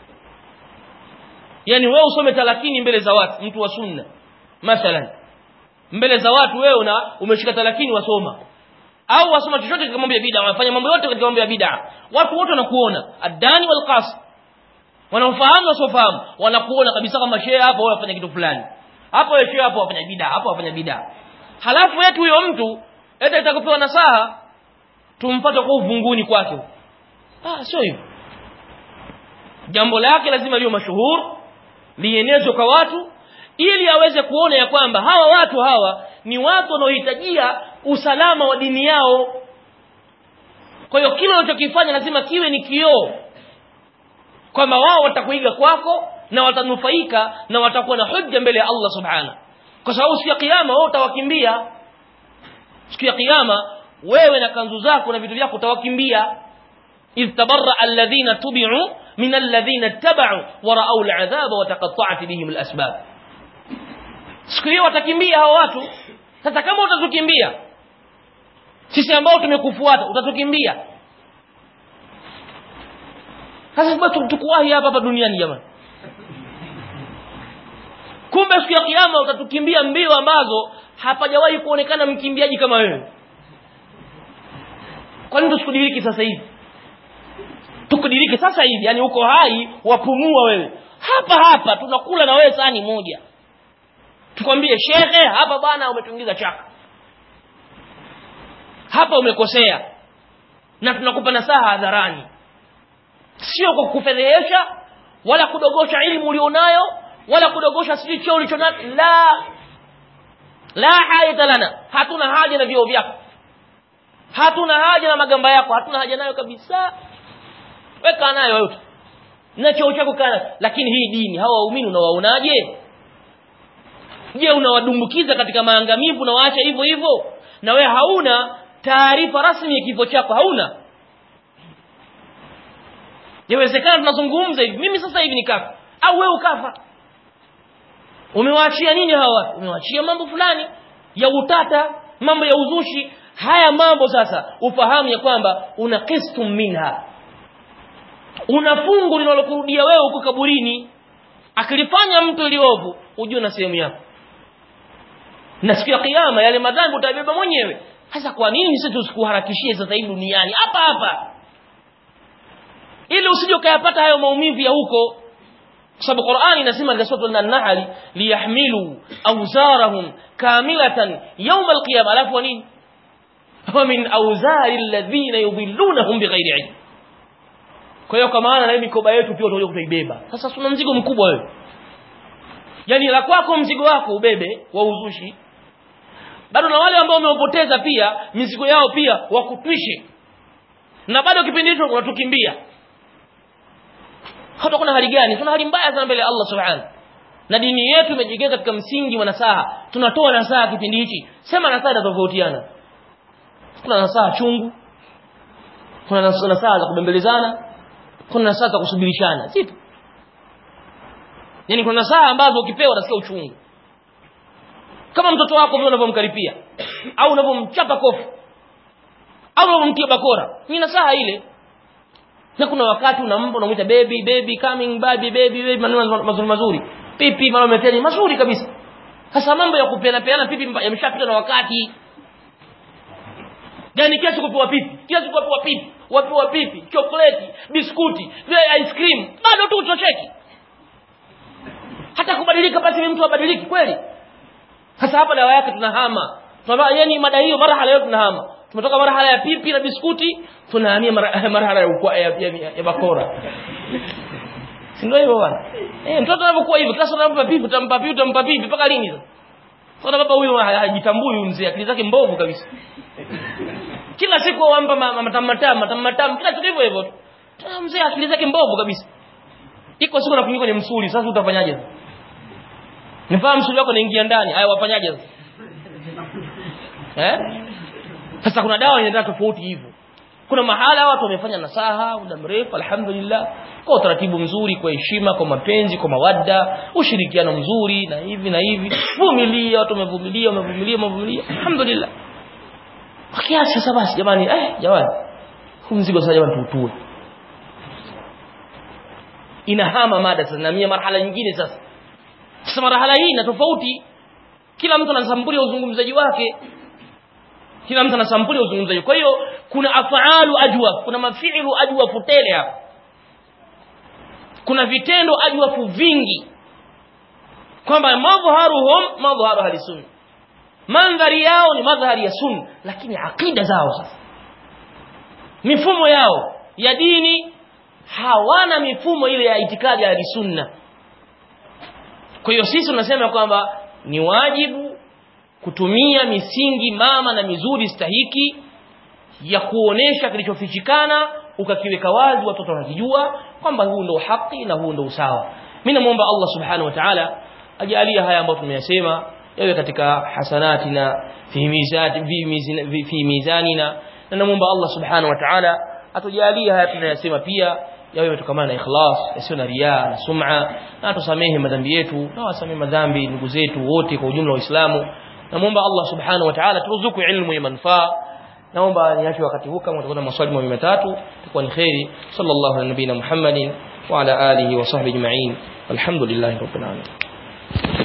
yani wewe usome talakini mbele za watu mtu wa sunna mathalan mbele za watu wewe una umeshika talakini wasoma au wasoma chochote katika mambo ya bid'a wanafanya mambo yote katika mambo ya bid'a watu wote wanakuona adani wal qas wanaofahamu wasiofahamu wanakuona kabisa kama shehe hapo wewe unafanya kitu fulani hapo wewe shehe hapo wafanya bidaa hapo wafanya bidaa halafu yetu huyo mtu eti itakupewa nasaha tumpate kwa uvunguni kwake ah sio hivyo jambo lake lazima liwe mashuhuri lienezwe kwa watu ili aweze kuona ya kwamba hawa watu hawa ni watu wanaohitajia usalama wa dini yao kwa hiyo kile unachokifanya lazima kiwe ni kioo kwamba wao watakuiga kwako na watanufaika na watakuwa na hujja mbele ya Allah subhana kwa sababu siku ya kiyama wao utawakimbia siku ya kiyama wewe na kanzu zako na vitu vyako utawakimbia idh tabarra alladhina tubi'u min alladhina ittaba'u wa ra'aw al'adhaba wa taqatta'at bihim al'asbab siku hiyo watakimbia hao watu sasa kama utatukimbia sisi ambao tumekufuata utatukimbia sasa bado tukuwahi hapa hapa duniani jamani kumbe siku ya kiyama utatukimbia mbio ambazo hapajawahi kuonekana mkimbiaji kama wewe kwa nini tusikudiriki sasa hivi tukudiriki sasa hivi yani uko hai wapumua wewe hapa hapa tunakula na wewe sahani moja tukwambie shekhe hapa bwana umetuingiza chaka hapa umekosea na tunakupa nasaha hadharani sio kwa kufedhehesha wala kudogosha elimu ulionayo wala kudogosha sijui cheo ulichonacho la la hajata lana hatuna haja na vyeo vyako hatuna haja na magamba yako hatuna haja nayo kabisa weka nayo yote na cheo chako kana lakini hii dini hawa waumini unawaonaje je unawadumbukiza katika maangamivu na waacha hivyo hivyo na we hauna taarifa rasmi ya kifo chako hauna yawezekana tunazungumza hivi mimi sasa hivi nikafa au wewe ukafa umewaachia nini hawa watu umewaachia mambo fulani ya utata mambo ya uzushi haya mambo sasa ufahamu ya kwamba una qistum minha una fungu linalokurudia wewe huko kaburini akilifanya mtu iliovu ujue na sehemu yako na siku ya kiyama yale madhambi utabeba mwenyewe sasa kwa nini sisi tusikuharakishie sasa hivi duniani hapa hapa ili usije ukayapata hayo maumivu ya huko kwa sababu Qur'ani inasema katika sura an-Nahl liyahmilu awzarahum kamilatan yawm al-qiyamah alafu nini wa min awzari alladhina yudhillunahum bighairi ilm kwa hiyo kwa maana na mikoba yetu pia utakuja kuibeba sasa tuna mzigo mkubwa wewe yani la kwako mzigo wako ubebe wa uzushi bado na wale ambao umewapoteza pia mizigo yao pia wakutwishe na bado kipindi hicho unatukimbia hata kuna hali gani tuna hali mbaya sana mbele ya Allah subhanahu na dini yetu imejengeka katika msingi wa nasaha tunatoa nasaha kipindi hichi sema nasaha tofautiana kuna nasaha chungu kuna nasaha za kubembelezana kuna nasaha za kusubirishana zipo yani kuna nasaha ambazo ukipewa utasikia uchungu kama mtoto wako vile unavyomkaripia au unavyomchapa kofi au unavyomtia bakora ni nasaha ile na kuna wakati unampa unamwita baby baby coming baby baby baby maneno mazuri mazuri pipi mara umeteni mazuri kabisa sasa mambo ya kupeana peana pipi yameshapita na wakati gani kiasi kupewa pipi kiasi kupewa pipi wapewa pipi chokoleti biskuti vile ice cream bado tu utosheki hata kubadilika basi mtu abadiliki kweli sasa hapa dawa yake tunahama tunaba yani mada hiyo marhala leo tunahama tumetoka marhala ya pipi na biskuti tunahamia marhala ya ukwa ya, ya, ya, ya bakora si ndio hivyo bwana eh mtoto anapokuwa hivyo kila sana unampa pipi utampa pipi utampa pipi mpaka lini sasa sasa baba huyu hajitambui huyu mzee akili zake mbovu kabisa kila siku wampa matamatama matamatama kila siku hivyo hivyo mzee akili zake mbovu kabisa iko siku nakuingia kwenye msuli sasa utafanyaje nifahamu msuli wako naingia ndani haya wafanyaje sasa eh sasa kuna dawa inaenda tofauti hivyo kuna mahala watu wamefanya nasaha muda mrefu alhamdulillah kwa utaratibu mzuri kwa heshima kwa mapenzi kwa mawadda ushirikiano mzuri na hivi na hivi vumilia watu wamevumilia wamevumilia wamevumilia alhamdulillah kwa kiasi sasa basi jamani eh jamani huu mzigo sasa jamani tuutue inahama mada sasa na mia marhala nyingine sasa sasa marhala hii na tofauti kila mtu ana sampuli ya uzungumzaji wake kila mtu ana sampuli ya uzungumzaji kwa hiyo kuna afaalu ajwa kuna mafiilu ajwa futele hapa kuna vitendo ajwafu vingi kwamba madhharuhum madhharu ahli sunna mandhari yao ni madhhari ya sunna lakini akida zao sasa mifumo yao ya dini hawana mifumo ile ya itikadi ya sunna kwa hiyo sisi tunasema kwamba ni wajibu kutumia misingi mama na mizuri stahiki ya kuonesha kilichofichikana ukakiweka wazi watoto wanakijua kwamba huu ndio haki na huu ndio usawa mimi namuomba Allah subhanahu wa ta'ala ajalie haya ambayo tumeyasema yawe katika hasanatina fi mizati fi mizanina na namuomba Allah subhanahu wa ta'ala atujalie haya tunayasema pia yawe yametokana na ikhlas yasiyo na riya na sum'a na atusamehe madhambi yetu na wasamehe madhambi ndugu zetu wote kwa ujumla wa Uislamu namuomba Allah subhanahu wa ta'ala turuzuku ilmu ya manufaa naomba niache wakati huu kama utakuwa na maswali mawili matatu itakuwa ni khairi sallallahu alaihi nabina muhammadin wa ala alihi wa sahbihi ajma'in alhamdulillahi rabbil alamin